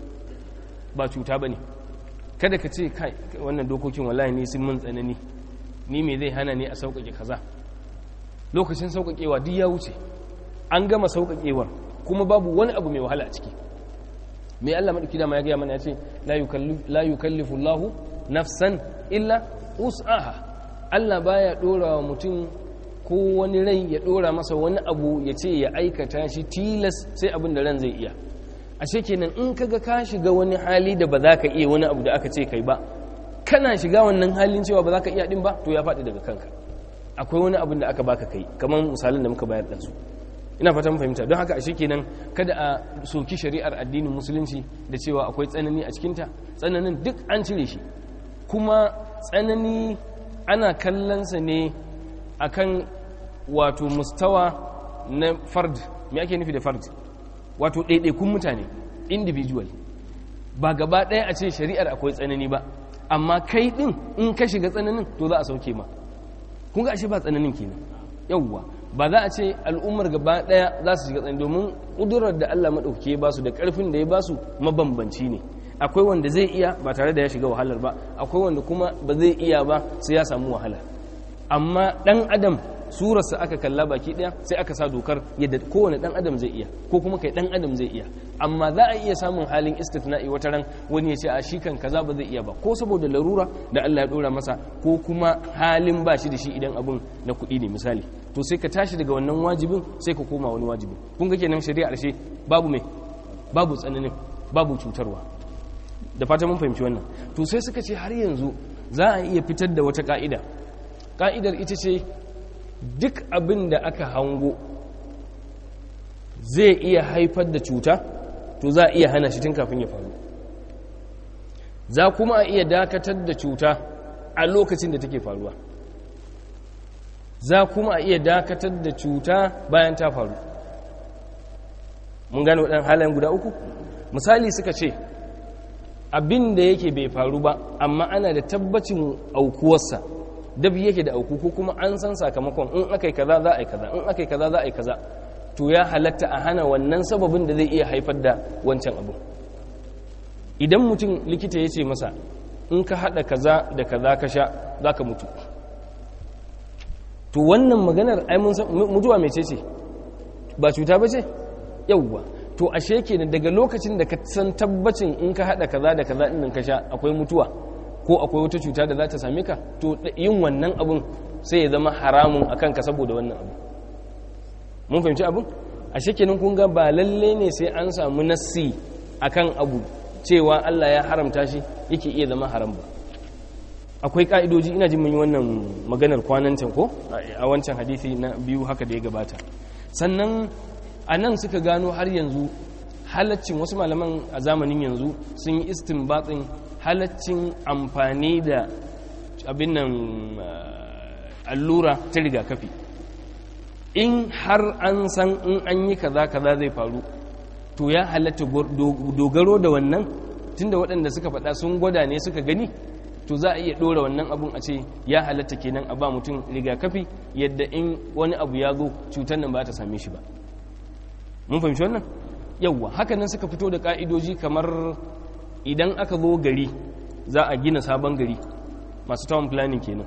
ba cuta ba ne kada ka ce kai wannan dokokin wallahi ni sun mun tsanani ni me zai hana ne a sauƙaƙe kaza lokacin sauƙaƙewa duk ya wuce an gama sauƙaƙewar kuma babu wani abu mai wahala a ciki mai Allah maɗauki dama ya gaya mana ya ce la yukallifu Allahu nafsan illa us'aha Allah baya ɗora wa mutum ko wani rai ya ɗora masa wani abu ya ce ya aikata shi tilas sai abin da ran zai iya ashe kenan in kaga ka shiga wani hali da ba za ka iya wani abu da aka ce kai ba kana shiga wannan halin cewa ba za ka iya din ba to ya faɗi daga kanka akwai wani abin da aka baka kai kamar misalin da muka bayar da su ina fatan fahimta don haka ashe kenan kada a soki shari'ar addinin musulunci da cewa akwai tsanani a cikinta tsananin duk an cire shi kuma tsanani ana kallonsa ne akan wato mustawa na fard me ake nufi da fard wato ɗaiɗaikun mutane individual ba gaba ɗaya a ce shari'ar akwai tsanani ba amma kai ɗin in ka shiga tsananin to za a sauke ma kun ga ashe ba tsananin kenan yawwa ba za a ce al'ummar gaba ɗaya za su shiga tsanani domin ƙudurar da Allah maɗauki ya basu da ƙarfin da ya basu mabambanci ne akwai wanda zai iya ba tare da ya shiga wahalar ba akwai wanda kuma ba zai iya ba sai ya samu wahala amma ɗan adam surarsa aka kalla baki daya sai aka sa dokar yadda kowane dan adam zai iya ko kuma kai dan adam zai iya amma za a iya samun halin istithna'i wata ran wani ya ce a shi kan kaza ba zai iya ba ko saboda larura da Allah ya dora masa ko kuma halin ba shi da shi idan abun na kuɗi ne misali to sai ka tashi daga wannan wajibin sai ka koma wani wajibin kun ga kenan shari'a ashe babu mai babu tsananin babu cutarwa da fata mun fahimci wannan to sai suka ce har yanzu za a iya fitar da wata ka'ida ka'idar ita ce duk abin da aka hango zai iya haifar da cuta to za a iya hana shi tun kafin ya faru za kuma a iya dakatar da cuta a lokacin da take faruwa za kuma a iya dakatar da cuta bayan ta faru mun gane waɗannan halayen guda uku misali suka ce abin da yake bai faru ba amma ana da tabbacin aukuwarsa dabi yake da auku ko kuma an san sakamakon in aka yi kaza za a yi kaza in aka yi kaza za a yi kaza to ya halatta a hana wannan sababin da zai iya haifar da wancan abu idan mutum likita ya ce masa in ka haɗa kaza da kaza ka sha za ka mutu to wannan maganar ai mun san mutuwa mai ce ba cuta ba ce yauwa to ashe kenan daga lokacin da ka san tabbacin in ka haɗa kaza da kaza ɗin ka sha akwai mutuwa ko akwai wata cuta da za ta same ka to yin wannan abun sai ya zama haramun a kanka saboda wannan abu mun fahimci abun a shekenin kun ga ba lalle ne sai an samu nassi akan abu cewa Allah ya haramta shi yake iya zama haram ba akwai ka'idoji ina jin mun yi wannan maganar kwanan can ko a wancan hadisi na biyu haka da ya gabata sannan a nan suka gano har yanzu halaccin wasu malaman a zamanin yanzu sun yi istinbatin halaccin amfani da abin nan allura ta rigakafi in har an san in an yi kaza kaza zai faru to ya halatta dogaro da wannan tunda waɗanda suka faɗa sun gwada ne suka gani to za a iya ɗora wannan abun a ce ya halatta kenan a ba mutum rigakafi yadda in wani abu ya zo cutar nan ba ta same shi ba mun fahimci wannan yawwa haka nan suka fito da ka'idoji kamar idan aka zo gari za a gina sabon gari masu town planning kenan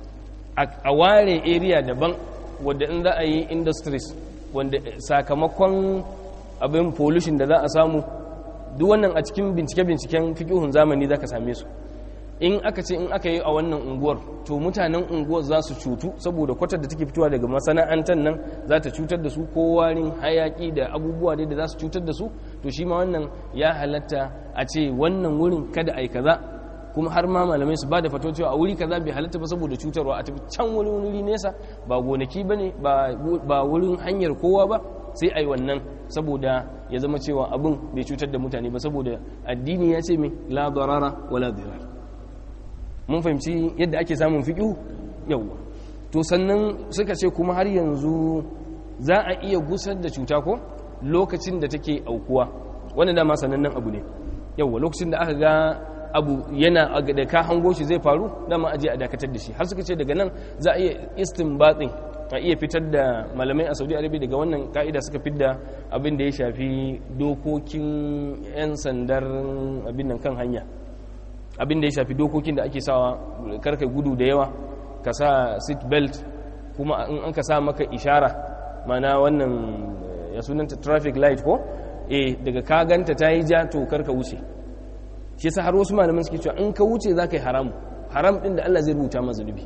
a ware area daban wadda in za a yi industries wanda sakamakon abin pollution da za a samu duk wannan a cikin bincike-binciken fikihun zamani za ka same su in aka ce in aka yi a wannan unguwar to mutanen unguwar za su cutu saboda kwatar da take fitowa daga masana'antar nan za ta cutar da su ko warin hayaki da abubuwa dai da za su cutar da su to shi ma wannan ya halatta a ce wannan wurin kada a yi kaza kuma har ma malamai su ba da fato cewa a wuri kaza bai halatta ba saboda cutarwa a tafi can wani wuri nesa ba gonaki ba ne ba wurin hanyar kowa ba sai a yi wannan saboda ya zama cewa abin bai cutar da mutane ba saboda addini ya ce mai la darara wala dirar mun fahimci yadda ake samun fiƙihu yauwa to sannan suka ce kuma har yanzu za a iya gusar da cuta ko lokacin da take aukuwa wannan dama sanannen abu ne yauwa lokacin da aka ga abu yana da ka hango shi zai faru dama aje a dakatar da shi har suka ce daga nan za a iya istinbatin a iya fitar da malamai a saudi arabia daga wannan ka'ida suka fidda abin da ya shafi dokokin 'yan sandar abin nan kan hanya abin da ya shafi dokokin da ake sawa karka gudu da yawa ka sa seat belt kuma in an ka sa maka ishara mana wannan ya sunanta traffic light ko eh daga ka ganta ta yi ja to karka wuce shi yasa har wasu malaman suke cewa in ka wuce za ka yi haram haram din da Allah zai rubuta ma zunubi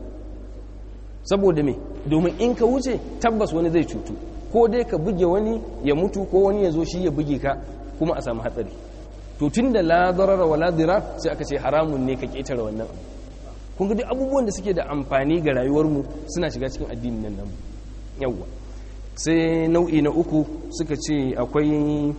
saboda me domin in ka wuce tabbas wani zai cutu ko dai ka buge wani ya mutu ko wani ya zo shi ya buge ka kuma a samu hatsari to tun da la darara wala dirar sai aka ce haramun ne ka ketare wannan kun ga duk abubuwan da suke da amfani ga rayuwarmu suna shiga cikin addinin nan namu yawwa sai nau'i na uku suka ce akwai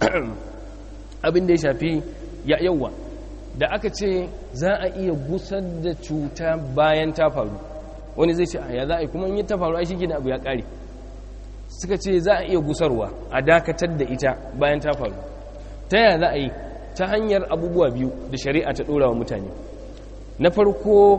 abin da ya shafi ya yawwa da aka ce za a iya gusar da cuta bayan ta faru wani zai ce a ya za a yi kuma in yi ta faru ai shi abu ya kare suka ce za a iya gusarwa a dakatar da ita bayan ta faru ta yaya za a yi ta hanyar abubuwa biyu da shari'a ta ɗora wa mutane na farko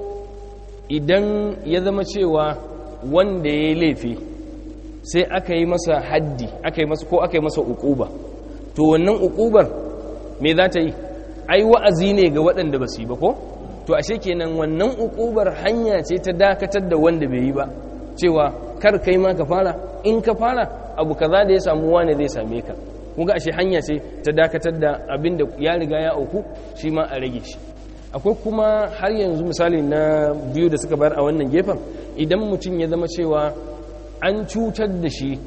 idan ya zama cewa wanda ya yi laifi sai aka yi masa haddi aka yi masa ko aka yi masa ukuba to wannan ukubar me za ta yi ai wa'azi ne ga waɗanda ba su yi ba ko to ashe kenan wannan ukubar hanya ce ta dakatar da wanda bai yi ba cewa kar kai ma ka fara in ka fara abu kaza da ya samu wane zai same ka kunga ashe hanya ce ta dakatar da abin da ya riga ya auku shi ma a rage shi akwai kuma har yanzu misali na biyu da suka bayar a wannan gefen idan mutum ya zama cewa an cutar da shi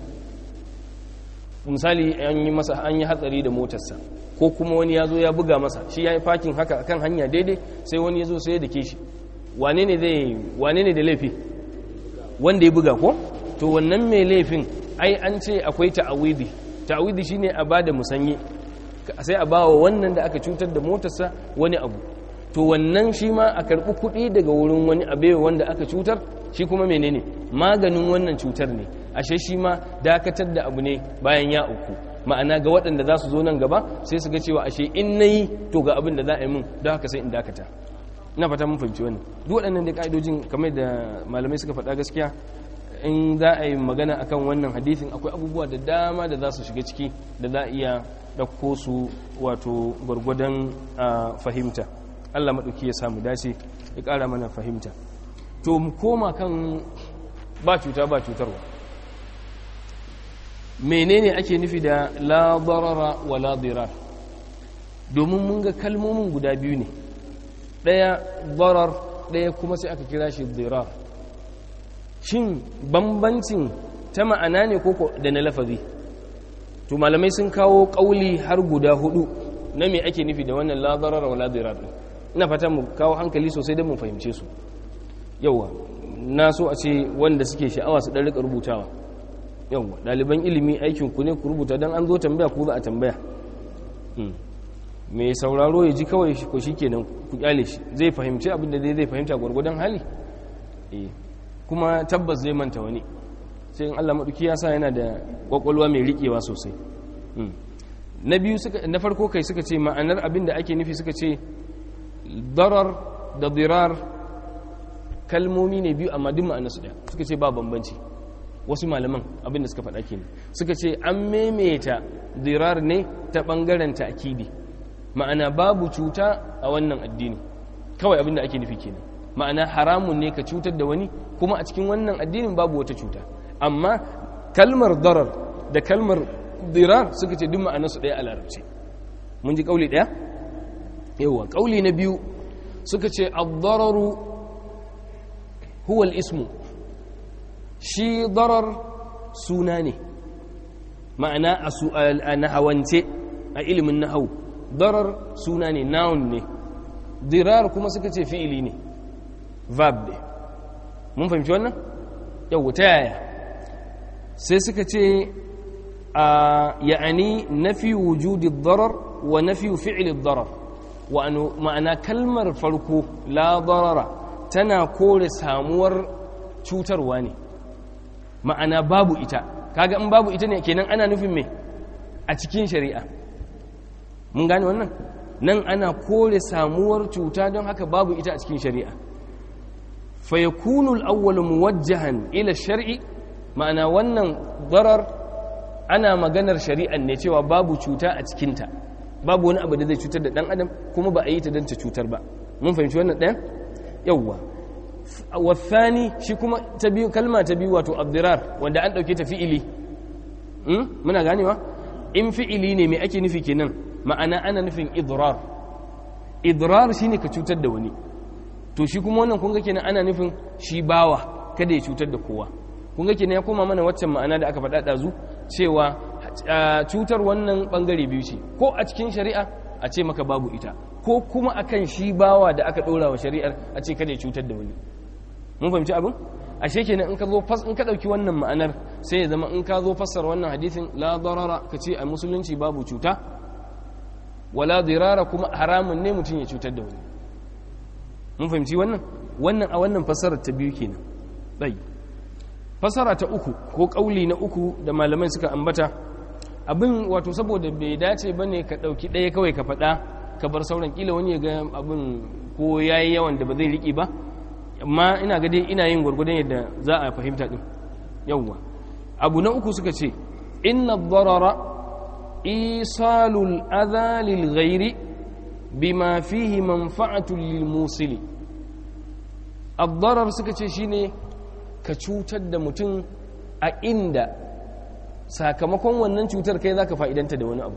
misali an yi masa an yi hatsari da motarsa ko kuma wani ya zo ya buga masa shi ya yi fakin haka kan hanya daidai sai wani ya zo sai ya dake shi wane ne zai wane ne da laifi wanda ya buga ko to wannan mai laifin ai an ce akwai ta'awidi ta'awidi shine a bada musanyi sai a bawa wannan da aka cutar da motarsa wani abu to wannan shi ma a karbi kuɗi daga wurin wani abewa wanda aka cutar shi kuma menene maganin wannan cutar ne ashe shi ma dakatar da abu ne bayan ya uku ma'ana ga waɗanda za su zo nan gaba sai su ga cewa ashe in nayi to ga abin da za a yi min don haka sai in dakata ina fata mun fahimci wannan duk waɗannan da ka'idojin kamar da malamai suka faɗa gaskiya in za a yi magana akan wannan hadithin akwai abubuwa da dama da za su shiga ciki da za a iya ɗauko su wato gwargwadon fahimta allah maɗauki ya samu dace ya ƙara mana fahimta to mu koma kan ba cuta ba cutarwa menene ake nufi da la darara wa la dirar domin mun ga kalmomin guda biyu ne ɗaya darar ɗaya kuma sai aka kira shi dirar shin bambancin ta ma'ana ne koko da na lafazi to malamai sun kawo kauli har guda hudu na me ake nufi da wannan la darara wala dirar ina fata mu kawo hankali sosai don mu fahimce su yawa na so a ce wanda suke sha'awa su dan rika rubutawa yawa ɗaliban ilimi aikin ku ne ku rubuta don an zo tambaya ku za a tambaya mai sauraro ya ji kawai ko shi kenan ku kyale shi zai fahimci abin da zai fahimta gwargwadon hali kuma tabbas zai manta wani sai in Allah maɗuki ya sa yana da ƙwaƙwalwa mai riƙewa sosai na biyu na farko kai suka ce ma'anar abin da ake nufi suka ce darar da dirar kalmomi ne biyu amma duk ma'anarsu ɗaya suka ce ba bambanci wasu malaman abin da suka faɗa kenan suka ce an maimaita dirar ne ta ɓangaren ta'kidi ma'ana babu cuta a wannan addini kawai abin da ake nufi kenan ma'ana haramun ne ka cutar da wani kuma a cikin wannan addinin babu wata cuta amma kalmar darar da kalmar dirar suka ce duk ma'anarsu ɗaya a larabci mun ji ƙauli ɗaya yawa ƙauli na biyu suka ce ad-dararu huwa al-ismu shi darar suna ne ma'ana a nahawance a ilimin nahawu darar suna ne noun ne dirar kuma suka ce fi'ili ne verb ne mun fahimci wannan yau ta yaya sai suka ce a ya'ani nafi wujudi darar wa nafi fi'ili darar ma'ana kalmar farko la darara tana kore samuwar cutarwa ne ma'ana babu ita kaga in babu ita ne kenan ana nufin me a cikin shari'a mun gane wannan nan ana kore samuwar cuta don haka babu ita a cikin shari'a fa yakunu al-awwal muwajjahan ila shar'i ma'ana wannan darar ana maganar shari'an ne cewa babu cuta a cikinta babu wani abu da zai cutar da dan adam kuma ba a yi ta don ta cutar ba mun fahimci wannan ɗayan yawwa wasani shi kuma ta biyu kalma ta biyu wato abdirar wanda an ɗauke ta fi'ili muna ganewa in fi'ili ne mai ake nufi kenan ma'ana ana nufin idrar idrar shine ka cutar da wani to shi kuma wannan kun ga kenan ana nufin shi bawa kada ya cutar da kowa kun ga kenan ya koma mana waccan ma'ana da aka faɗa ɗazu cewa cutar wannan ɓangare biyu ce ko a cikin shari'a a ce maka babu ita ko kuma akan shi bawa da aka ɗora wa shari'ar a ce kada ya cutar da wani mun fahimci abin ashe kenan in ka zo fas in ka ɗauki wannan ma'anar sai ya zama in ka zo fassar wannan hadisin la darara ka ce a musulunci babu cuta wala dirara kuma haramun ne mutum ya cutar da wani mun fahimci wannan wannan a wannan fassarar ta biyu kenan ɗai fassara ta uku ko ƙauli na uku da malamai suka ambata abin wato saboda bai dace ba ne ka ɗauki ɗaya kawai ka faɗa ka bar sauran ƙila wani ya ga abin ko ya yi yawan da ba zai riƙe ba amma ina ga dai ina yin gwargwadon yadda za a fahimta ɗin yawwa abu na uku suka ce inna darara isalul adha lil ghairi bima fihi manfa'atun lil musili ad-darar suka ce shine ka cutar da mutum a inda sakamakon wannan cutar kai zaka fa'idanta da wani abu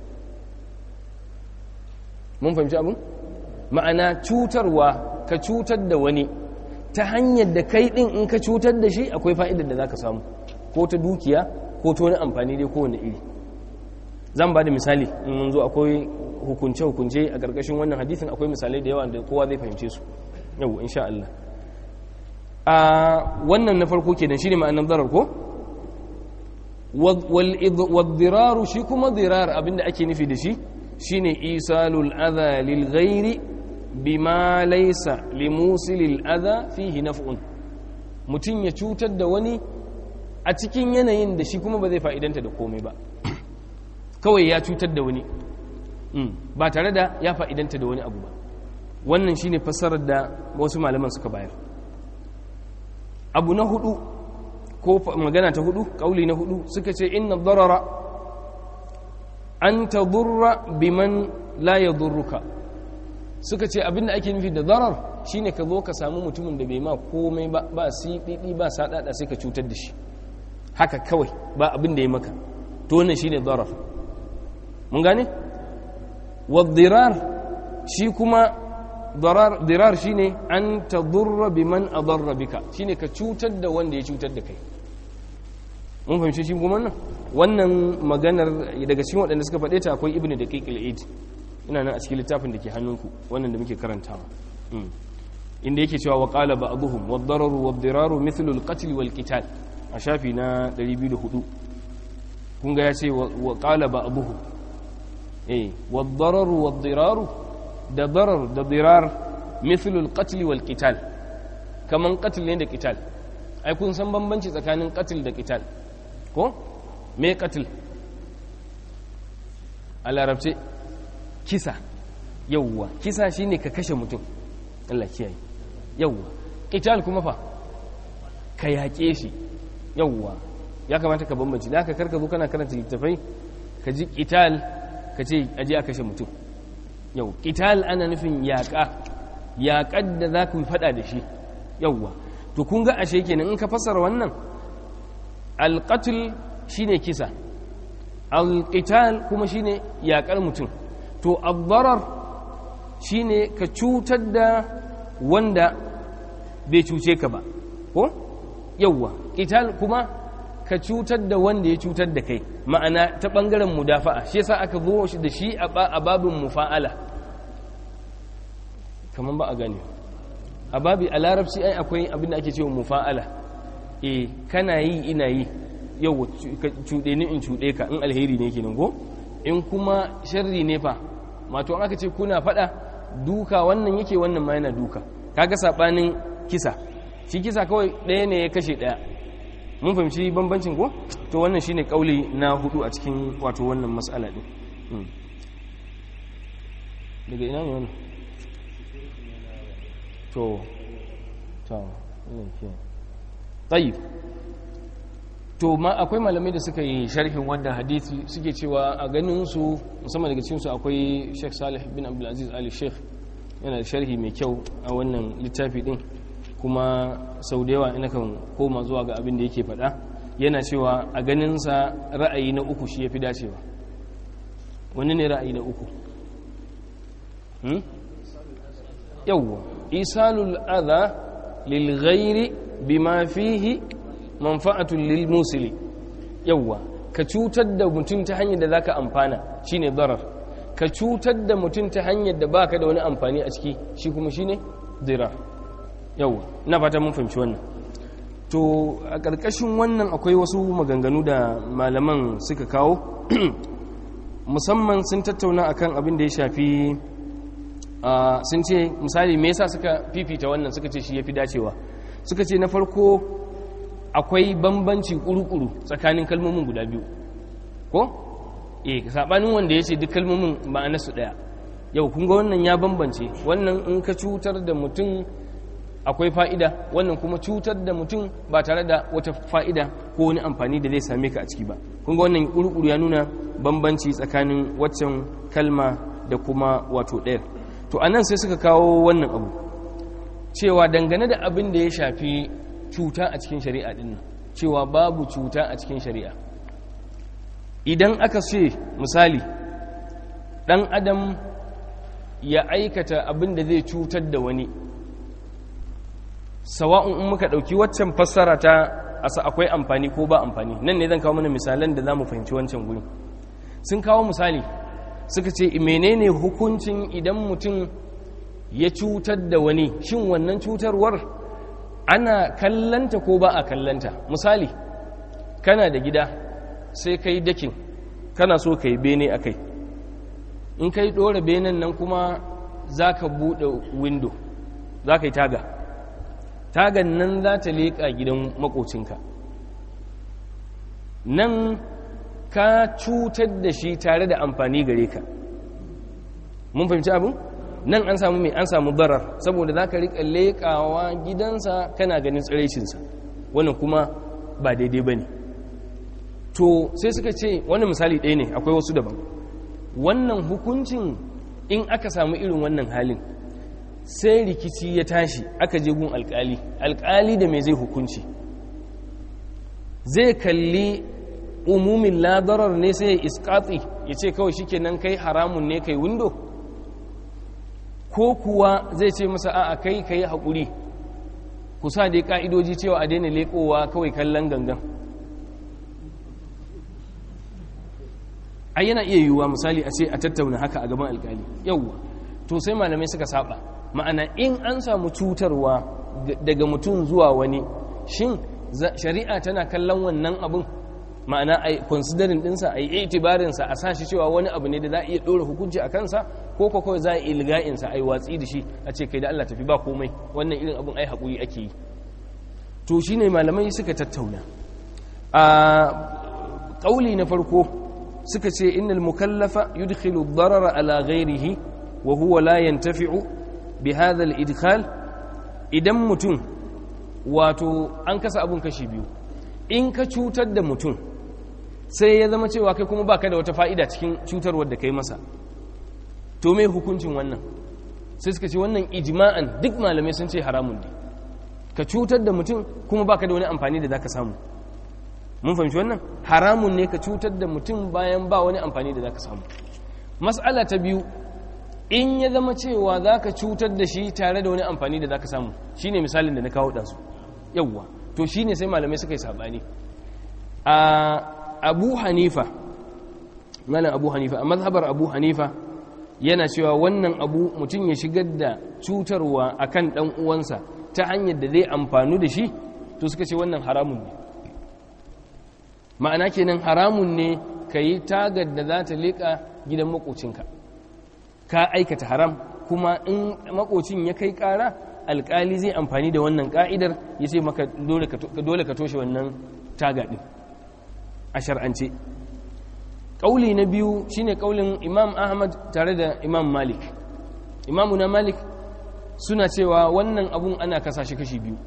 mun fahimci abin ma'ana cutarwa ka cutar da wani ta hanyar da kai din in ka cutar da shi akwai fa'idar da zaka samu ko ta dukiya ko ta wani amfani dai kowane iri zan ba da misali in mun zo akwai hukunce-hukunce a ƙarƙashin wannan hadisin akwai misalai da yawa da kowa zai fahimce su yau insha Allah a wannan na farko kenan shine ma'anar darar ko wadiraru shi kuma dirar abinda ake nufi da shi shine isalul adha lil ghairi bima laysa limusilil adha fihi naf'un mutum ya cutar da wani a cikin yanayin da shi kuma ba zai fa'idanta da komai ba kawai ya cutar da wani ba tare da ya fa'idanta da wani abu ba wannan shine fassarar da wasu malaman suka bayar abu na hudu ko magana ta hudu kauli na hudu suka ce inna darara an tadurra biman la yadurruka suka ce abinda ake nufi da darar shine ka zo ka samu mutumin da bai ma komai ba ba siɗiɗi ba saɗaɗa sai ka cutar da shi haka kawai ba abin da ya maka to wannan shine darar mun gane wadirar shi kuma dirar shine an tadurra biman adarra bika shine ka cutar da wanda ya cutar da kai mun fahimci shi kuma wannan wannan maganar daga cikin waɗanda suka faɗe ta akwai ibnu daqiq al-aid ina nan a cikin littafin da ke hannunku wannan da muke karantawa inda yake cewa wa qala ba'dhum wad-dararu wad-diraru mithlu al-qatl wal-qital a shafi na 204 kun ga ya ce wa qala ba'dhum eh wad-dararu wad-diraru da darar da dirar mithlu al-qatl wal-qital kaman qatl ne da qital ai kun san bambanci tsakanin qatl da qital ko me qatl a larabce kisa yawwa kisa shine ka kashe mutum Allah kiyaye yawwa qital kuma fa ka yaƙe shi yawwa ya kamata ka bambanci da haka karka zo kana karanta littafai ka ji qital ka ce aje a kashe mutum yau qital ana nufin yaƙa yaƙar da za ku faɗa da shi yawwa to kun ga ashe kenan in ka fassara wannan alqatl shine kisa alqital kuma shine yaƙar mutum to ad shine ka cutar da wanda bai cuce ka ba ko yawwa qital kuma ka cutar da wanda ya cutar da kai ma'ana ta bangaren mudafa'a shi yasa aka zo shi da shi a babin mufa'ala kaman ba a gane a babi a larabci ai akwai abin da ake cewa mufa'ala eh kana yi ina yi yau cuɗe ni in cuɗe ka in alheri ne kenan ko in kuma sharri ne fa mato an aka ce kuna faɗa duka wannan yake wannan ma yana duka kaga sabanin kisa shi kisa kawai ɗaya ne ya kashe ɗaya mun fahimci bambancin ko to wannan shine kauli na hudu a cikin wato wannan mas'ala din daga ina ne wannan to to tayyib to ma akwai malamai da suka yi sharhin wannan hadisi suke cewa a ganin su musamman daga cikin su akwai Sheikh Salih bin Abdul Aziz Ali Sheikh yana da sharhi mai kyau a wannan littafi din kuma sau da yawa ina kan koma zuwa ga abin da yake faɗa yana cewa a ganinsa ra'ayi na uku shi ya fi dacewa wani ne ra'ayi na uku yawwa isalul adha lil ghairi bima fihi manfa'atun lil musili yawwa ka cutar da mutum ta hanyar da zaka amfana shine darar ka cutar da mutum ta hanyar da baka da wani amfani a ciki shi kuma shine dirar yau na fata mun fahimci wannan to a ƙarƙashin wannan akwai wasu maganganu da malaman suka kawo musamman sun tattauna akan abin da ya shafi sun ce misali me yasa suka fifita wannan suka ce shi ya fi dacewa suka ce na farko akwai bambanci kuru-kuru tsakanin kalmomin guda biyu ko? eh saɓanin wanda ya ce duk kalmomin ma'anarsu ɗaya yau kun ga wannan ya bambance wannan in ka cutar da mutum akwai fa'ida wannan kuma cutar da mutum ba tare da wata fa'ida ko wani amfani da zai same ka a ciki ba kunga wannan ƙurƙuru ya nuna bambanci tsakanin waccan kalma da kuma wato ɗaya to a nan sai suka kawo wannan abu cewa dangane da abin da ya shafi cuta a cikin shari'a ɗin cewa babu cuta a cikin shari'a idan aka ce misali ɗan adam ya aikata abin da zai cutar da wani sawa'un in muka ɗauki waccan fassara ta asa akwai amfani ko ba amfani nan ne zan kawo mana misalan da za mu fahimci wancan guri sun kawo misali suka ce menene hukuncin idan mutum ya cutar da wani shin wannan cutarwar ana kallanta ko ba a kallanta misali kana da gida sai kai dakin kana so ka yi bene a kai in kai ɗora benen nan kuma za ka buɗe windo za ka yi taga tagan nan za ta leƙa gidan makocinka nan ka cutar da shi tare da amfani gare ka mun fahimci abin nan an samu mai an samu barar saboda za ka riƙa leƙawa gidansa kana ganin tsiraicinsa wannan kuma ba daidai ba ne to sai suka ce wani misali ɗaya ne akwai wasu daban wannan hukuncin in aka samu irin wannan halin sai rikici ya tashi aka je gun alkali alkali da mai zai hukunci zai kalli umumin ladarar ne sai ya iskatsi ya ce kawai shike nan kai haramun ne kai windo ko kuwa zai ce masa a'a kai kai haƙuri kusa da ka'idoji cewa a daina leƙowa kawai kallon gangan ai yana iya yiwuwa misali a ce a tattauna haka a gaban alkali yauwa to sai malamai suka saba ma'ana in an samu cutarwa daga mutum zuwa wani shin shari'a tana kallon wannan abin ma'ana a considering dinsa a yi itibarinsa a sa shi cewa wani abu ne da za a iya ɗora hukunci a kansa ko ko kawai za a yi ilga'insa a yi watsi da shi a ce kai da Allah tafi ba komai wannan irin abin ai haƙuri ake yi to shine malamai suka tattauna a ƙauli na farko suka ce innal mukallafa yudkhilu ad-darara ala ghayrihi wa huwa la yantafi'u bi hadha al-idkhal idan mutum wato an kasa abun kashi biyu in ka cutar da mutum sai ya zama cewa kai kuma baka da wata fa'ida cikin cutarwar da kai masa to me hukuncin wannan sai suka ce wannan ijma'an duk malamai sun ce haramun ne ka cutar da mutum kuma baka da wani amfani da zaka samu mun fahimci wannan haramun ne ka cutar da mutum bayan ba wani amfani da zaka samu mas'ala ta biyu in ya zama cewa zaka cutar da shi tare da wani amfani da zaka samu shine misalin da na kawo ɗansu yawwa to shine sai malamai suka yi sabani a abu hanifa malam abu hanifa a mazhabar abu hanifa yana cewa wannan abu mutum ya shigar da cutarwa akan dan uwansa ta hanyar da zai amfanu da shi to suka ce wannan haramun ne ma'ana kenan haramun ne ka yi tagar da za ta leƙa gidan makocinka ka aikata haram kuma in makocin ya kai ƙara alƙali zai amfani da wannan ƙa'idar ya ce maka dole ka toshe wannan taga ɗin a shar'ance ƙauli na biyu shine ƙaulin imam ahmad tare da imam malik imamu na malik suna cewa wannan abun ana kasa shi kashi biyu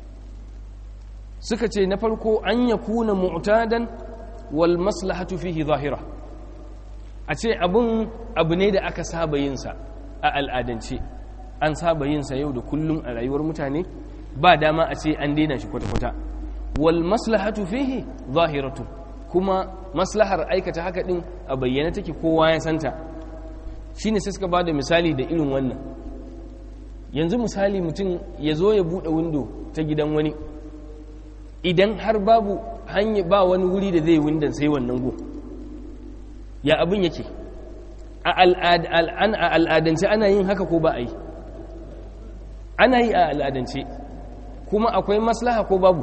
suka ce na farko an ya kuna mu'tadan wal maslahatu fihi zahira a ce abun abu ne da aka saba yinsa a al'adance an saba yinsa yau da kullum a rayuwar mutane ba dama a ce an daina shi kwata-kwata wal maslahatu fihi zahiratu kuma maslahar aikata haka din a bayyana take kowa ya santa shine sai suka ba da misali da irin wannan yanzu misali mutum ya zo ya buɗe windo ta gidan wani idan har babu hanya ba wani wuri da zai windon sai wannan go ya abin yake a al'adance ana yin haka ko ba a yi ana yi a al'adance kuma akwai maslaha ko babu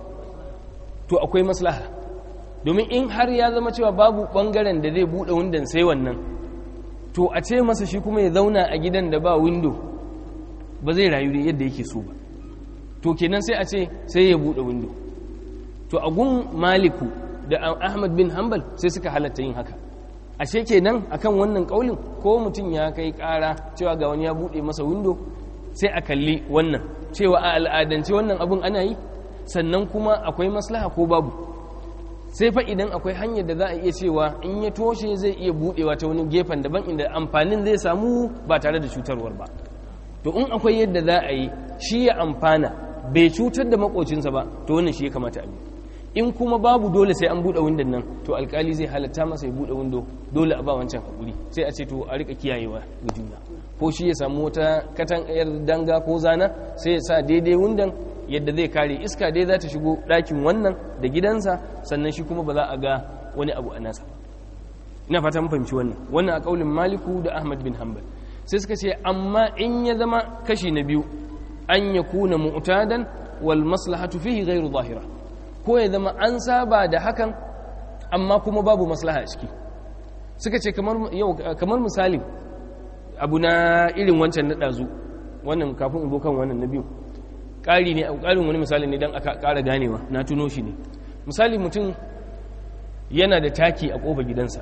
to akwai maslaha domin in har ya zama cewa babu ɓangaren da zai buɗe windon sai wannan to a ce masa shi kuma ya zauna a gidan da ba windo ba zai rayu da yadda yake so ba to kenan sai a ce sai ya buɗe windo to a gun maliku da ahmad bin hanbal sai suka halatta yin haka ashe kenan akan wannan kaulin ko mutum ya kai ƙara cewa ga wani ya buɗe masa windo sai a kalli wannan cewa a al'adance wannan abun ana yi sannan kuma akwai maslaha ko babu sai fa idan akwai hanyar da za a iya cewa in ya toshe zai iya buɗewa ta wani gefen daban inda amfanin zai samu ba tare da cutarwar ba to in akwai yadda za a yi shi ya amfana bai cutar da makocinsa ba to wannan shi ya kamata a bi in kuma babu dole sai an buɗe windon nan to alkali zai halatta masa ya buɗe windo dole a ba wancan hakuri sai a ce to a rika kiyayewa ga juna ko shi ya samu wata katan yar danga ko zana sai ya sa daidai windon yadda zai kare iska dai za ta shigo ɗakin wannan da gidansa sannan shi kuma ba za a ga wani abu a nasa ina fata mun fahimci wannan wannan a kaulin maliku da ahmad bin hanbal sai suka ce amma in ya zama kashi na biyu an ya kuna mu'tadan wal maslahatu fihi ghairu zahira ko ya zama an saba da hakan amma kuma babu maslaha a ciki suka ce kamar yau kamar misali abu na irin wancan na dazu wannan kafin in zo kan wannan na biyu ƙari ne ƙarin wani misali ne don aka ƙara ganewa na tuno shi ne misali mutum yana da taki a ƙofa gidansa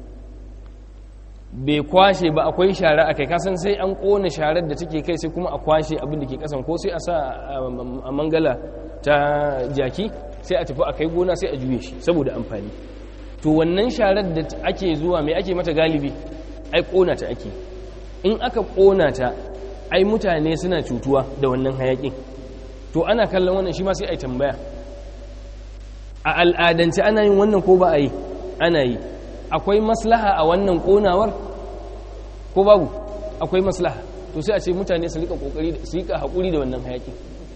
bai kwashe ba akwai shara a kai kasan sai an kona sharar da take kai sai kuma a kwashe abin da ke kasan ko sai a sa a mangala ta jaki sai a tafi a kai gona sai a juye shi saboda amfani to wannan sharar da ake zuwa mai ake mata galibi ai kona ta ake in aka kona ta ai mutane suna cutuwa da wannan hayakin to ana kallon wannan shi ma sai ai tambaya a al'adance ana yin wannan ko ba a yi ana yi akwai maslaha a wannan konawar ko babu akwai maslaha to sai a ce mutane su rika kokari su rika hakuri da wannan hayaki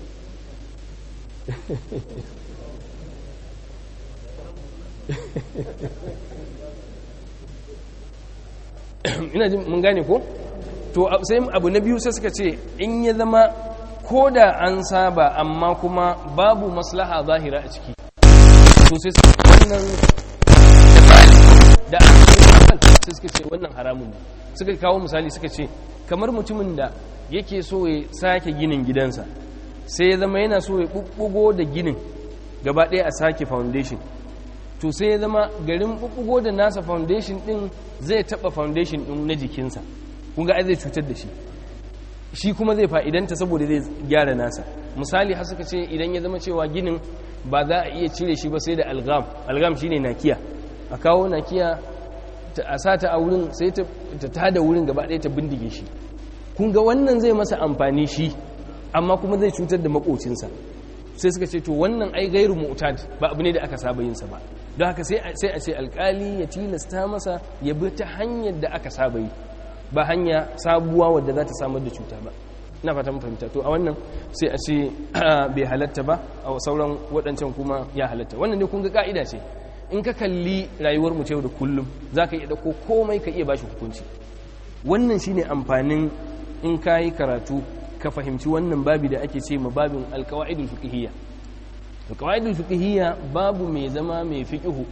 ina jin mun gane ko to sai abu na biyu sai suka ce in ya zama ko da an saba amma kuma babu maslaha zahira a ciki to sai wannan da sai suka ce wannan haramun ne suka kawo misali suka ce kamar mutumin da yake so ya sake ginin gidansa sai ya zama yana so ya bubbugo da ginin gaba ɗaya a sake foundation to sai ya zama garin bubbugo da nasa foundation din zai taba foundation din na jikinsa kun ga ai zai cutar da shi shi kuma zai fa'idanta saboda zai gyara nasa misali har suka ce idan ya zama cewa ginin ba za a iya cire shi ba sai da algam algam shine nakiya a kawo nakiya a sata a wurin sai ta tada wurin gaba ɗaya ta bindige shi kun ga wannan zai masa amfani shi amma kuma zai cutar da makocinsa sai suka ce to wannan ai gairu mu'tad ba abu ne da aka saba yin sa ba don haka sai a ce alkali ya tilasta masa ya bi ta hanyar da aka saba yi ba hanya sabuwa wadda za ta samar da cuta ba na fata fahimta to a wannan sai a ce bai halatta ba a sauran waɗancan kuma ya halatta wannan ne kun ga ka'ida ce in ka kalli rayuwar mu da kullum za ka iya ɗauko komai ka iya bashi hukunci wannan shine amfanin in ka yi karatu ka fahimci wannan babi da ake ce ma babin alkawa'idul fiqhiyya alkawa'idul fiqhiyya babu mai zama mai fiqhu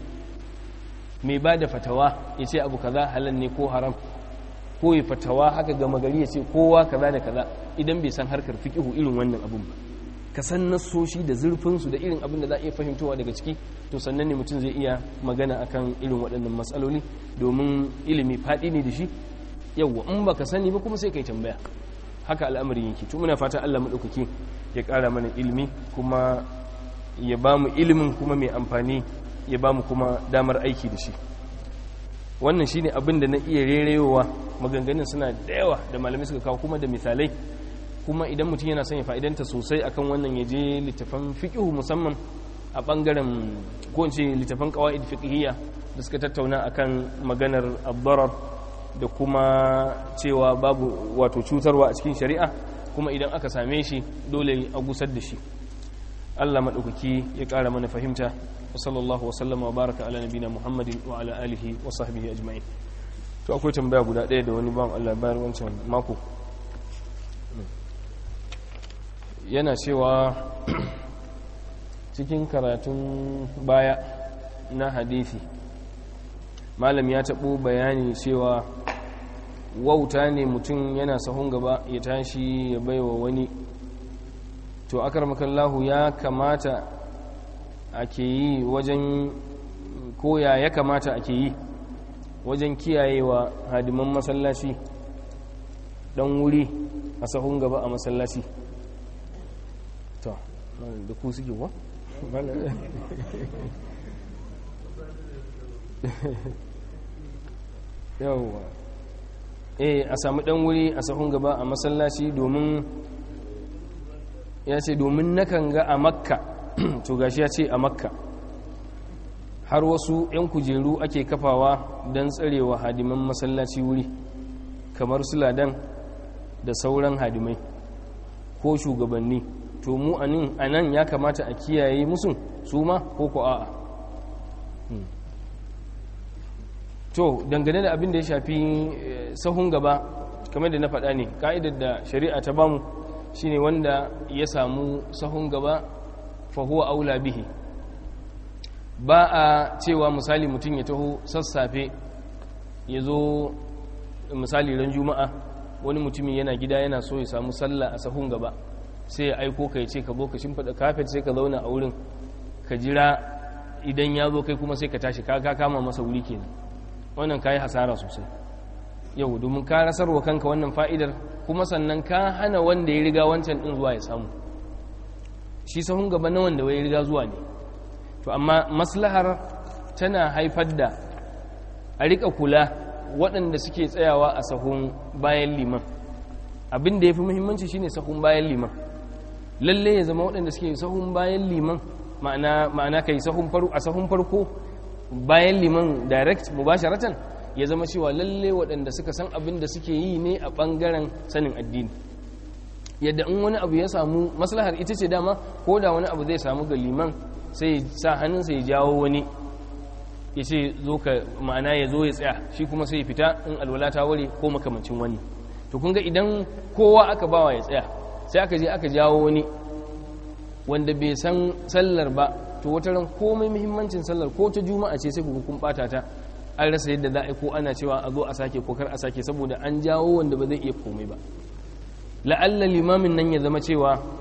mai ba da fatawa ya ce abu kaza halal ne ko haram ko ya fatawa haka gama gari ya ce kowa kaza da kaza idan bai san harkar fiqihu irin wannan abun ba ka san nassoshi da zurfinsu da irin abin da za a iya fahimtowa daga ciki to sannan ne mutum zai iya magana akan irin waɗannan matsaloli domin ilimi faɗi ne da shi yawwa in baka sani ba kuma sai kai tambaya haka al'amarin yake to muna fata Allah madaukaki ya ƙara mana ilimi kuma ya ba mu ilimin kuma mai amfani ya ba mu kuma damar aiki da shi wannan shine abin da na iya rerewa maganganun suna da yawa da malamai suka kawo kuma da misalai kuma idan mutum yana son ya fa'idanta sosai akan wannan ya je littafan fiqhu musamman a bangaren ko in ce littafan qawaid fiqhiyya da suka tattauna akan maganar abdarar da kuma cewa babu wato cutarwa a cikin shari'a kuma idan aka same shi dole a gusar da shi Allah madaukaki ya ƙara mana fahimta wa sallallahu wa sallama wa baraka ala nabina muhammadin wa ala alihi wa sahbihi ajma'in to akwai tambaya guda ɗaya da wani bawan Allah bayar wancan mako yana cewa cikin karatun baya na hadithi malam ya taɓo bayani cewa wauta ne mutum yana sahun gaba ya tashi ya baiwa wani to akar makallahu ya kamata ake yi wajen koya ya kamata ake yi wajen kiyayewa hadiman masallaci dan wuri a sahun gaba a masallaci to da ku suke wa? yawwa eh a samu dan wuri a sahun gaba a masallaci domin ya ce domin nakan ga a makka to gashi ya ce a makka har wasu 'yan kujeru ake kafawa don tsarewa hadiman masallaci wuri kamar su ladan da sauran hadimai ko shugabanni to mu a nan ya kamata a kiyaye musu su ma ko ko a'a to dangane da abin da ya shafi sahun gaba kamar da na faɗa ne ka'idar da shari'a ta bamu shine wanda ya samu sahun gaba fahuwa aula bihi ba a cewa misali mutum ya taho sassafe ya zo misali ran juma'a wani mutumin yana gida yana so ya samu sallah a sahun gaba sai ya aiko ka ya ce ka zo ka shimfiɗa kafet sai ka zauna a wurin ka jira idan ya zo kai kuma sai ka tashi ka kama masa wuri kenan wannan ka yi hasara sosai yau domin ka rasarwa kanka wannan fa'idar kuma sannan ka hana wanda ya riga wancan ɗin zuwa ya samu shi sahun gaba na wanda ya riga zuwa ne to amma maslahar tana haifar da a rika kula waɗanda suke tsayawa a sahun bayan liman abin da ya fi muhimmanci shine sahun bayan liman lalle ya zama waɗanda suke sahun bayan liman ma'ana kai a sahun farko bayan liman direct mubasharatan ya zama cewa lalle waɗanda suka san abin da suke yi ne a ɓangaren sanin addini yadda in wani abu ya samu maslahar ita ce dama ko da wani abu zai samu ga liman sai sa hannunsa ya jawo wani ya ce zo ka ma'ana ya zo ya tsaya shi kuma sai ya fita in alwala ta ware ko makamancin wani to kun ga idan kowa aka bawa ya tsaya sai aka je aka jawo wani wanda bai san sallar ba to wata ran komai muhimmancin sallar ko ta juma'a ce sai ku kun bata ta an rasa yadda za a yi ko ana cewa a zo a sake ko kar a sake saboda an jawo wanda ba zai iya komai ba la'alla limamin nan ya zama cewa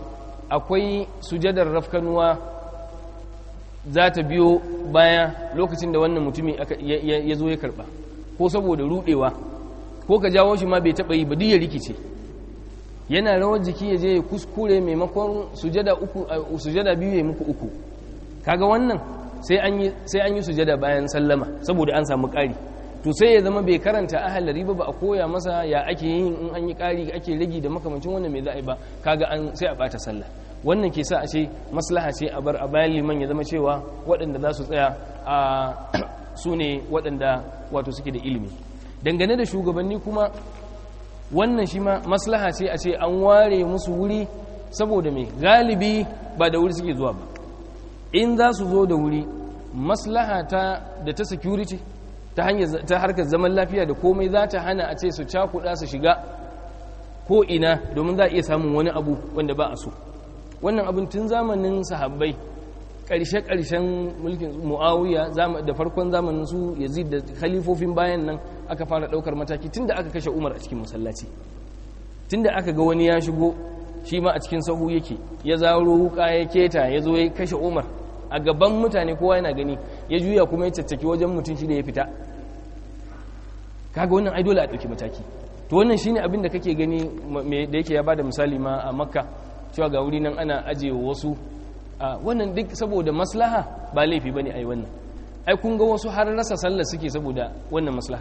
akwai sujadar rafkanuwa za ta biyo baya lokacin da wannan mutumi ya zo ya karba ko saboda rudewa ko ka jawo shi ma bai taɓa yi ba duk ya rikice yana rawar jiki ya je ya kuskure maimakon sujada uku sujada biyu ya muku uku kaga wannan sai an yi sai an yi sujada bayan sallama saboda an samu ƙari to sai ya zama bai karanta ahalari ba ba a koya masa ya ake yin in an yi ƙari ake ragi da makamancin wannan mai za'a ba kaga an sai a bata sallah wannan ke sa a ce maslaha ce a bar a bayan liman ya zama cewa waɗanda za su tsaya a su ne waɗanda wato suke da ilimi dangane da shugabanni kuma wannan shi ma maslaha ce a ce an ware musu wuri saboda mai galibi ba da wuri suke zuwa ba in za su zo da wuri maslaha ta da ta security ta hanyar ta harkar zaman lafiya da komai za ta hana a ce su cakuɗa su shiga ko ina domin za a iya samun wani abu wanda ba a so wannan abin tun zamanin sahabbai ƙarshe-ƙarshen mulkin mu'awiya da farkon zamanin su yazid da khalifofin bayan nan aka fara ɗaukar mataki tun da aka kashe umar a cikin masallaci tun da aka ga wani ya shigo shi ma a cikin sahu yake ya zaro wuka ya keta ya zo ya kashe umar a gaban mutane kowa yana gani ya juya kuma ya caccaki wajen mutum shi da ya fita kaga wannan ai dole a ɗauki mataki to wannan shine abin da kake gani da yake ya bada misali ma a makka cewa ga wuri nan ana ajiye wasu wannan duk saboda maslaha ba laifi bane ai wannan ai kun ga wasu har rasa sallah suke saboda wannan maslaha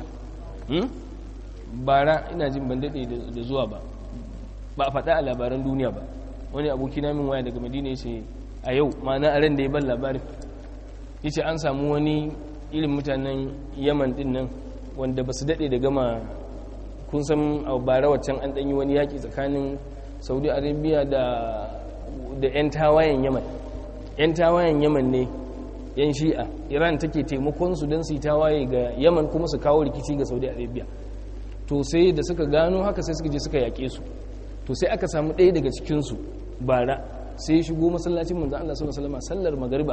bara ina jin ban dade da zuwa ba ba a faɗa a labaran duniya ba wani aboki na min waya daga madina yace a yau ma'ana a ran da ya ban labarin yace an samu wani irin mutanen yaman din nan wanda ba su dade da gama kun san a bara waccan an ɗanyi wani yaƙi tsakanin saudi arabia da da 'yan tawayen yaman 'yan tawayen yaman ne 'yan shi'a iran take taimakon su don su yi tawaye ga yaman kuma su kawo rikici ga saudi arabia to sai da suka gano haka sai suka je suka yaƙe su to sai aka samu ɗaya daga cikinsu bara sai shigo masallacin manzo Allah sallallahu alaihi wasallam sallar magariba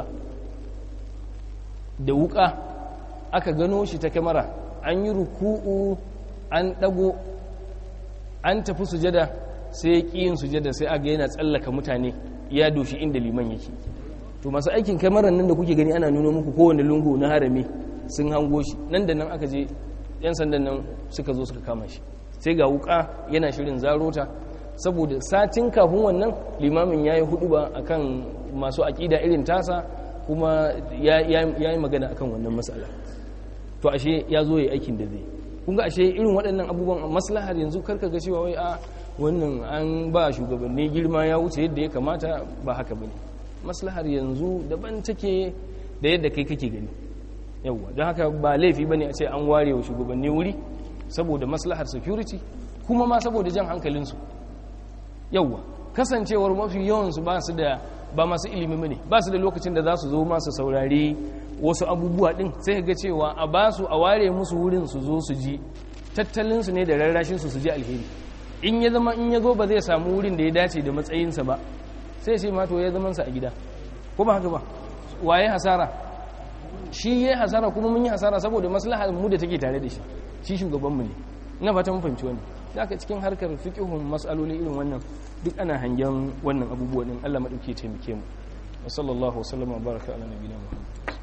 da wuka aka gano shi ta kamera an yi ruku'u an ɗago an tafi sujada sai ya ƙi yin sujada sai aga yana tsallaka mutane ya doshi inda liman yake to masu aikin kamarar nan da kuke gani ana nuna muku kowane lungu na harami sun hango shi nan da nan aka je yan sandan nan suka zo suka kama shi sai ga wuka yana shirin zarota saboda satin kafin wannan limamin ya yi hudu ba akan masu aƙida irin tasa kuma ya yi magana akan wannan matsala to ashe ya zo ya aikin da zai kunga ashe irin waɗannan abubuwan maslahar yanzu karka ga cewa wai a wannan an ba shugabanni girma ya wuce yadda ya kamata ba haka bane maslahar yanzu daban take da yadda kai kake gani yawwa don haka ba laifi bane a ce an ware wa shugabanni wuri saboda maslahar security kuma ma saboda jan hankalinsu yawwa kasancewar mafi yawansu ba su da ba masu ilimi bane ba su da lokacin da za su zo masu saurari wasu abubuwa din sai ga cewa a ba su a ware musu wurin su zo su ji tattalinsu ne da rarrashinsu su ji alheri in ya zama in ya zo ba zai samu wurin da ya dace da matsayinsa ba sai sai mato ya zamansa a gida ko ba haka ba waye hasara shi ya hasara kuma mun yi hasara saboda maslahar mu da take tare da shi shi shugabanmu ne ina fata mun fahimci wannan zaka cikin harkar fiqhun mas'aloli irin wannan duk ana hangen wannan abubuwa din Allah madauke ya taimake mu wa sallallahu wa sallama baraka ala nabiyina muhammad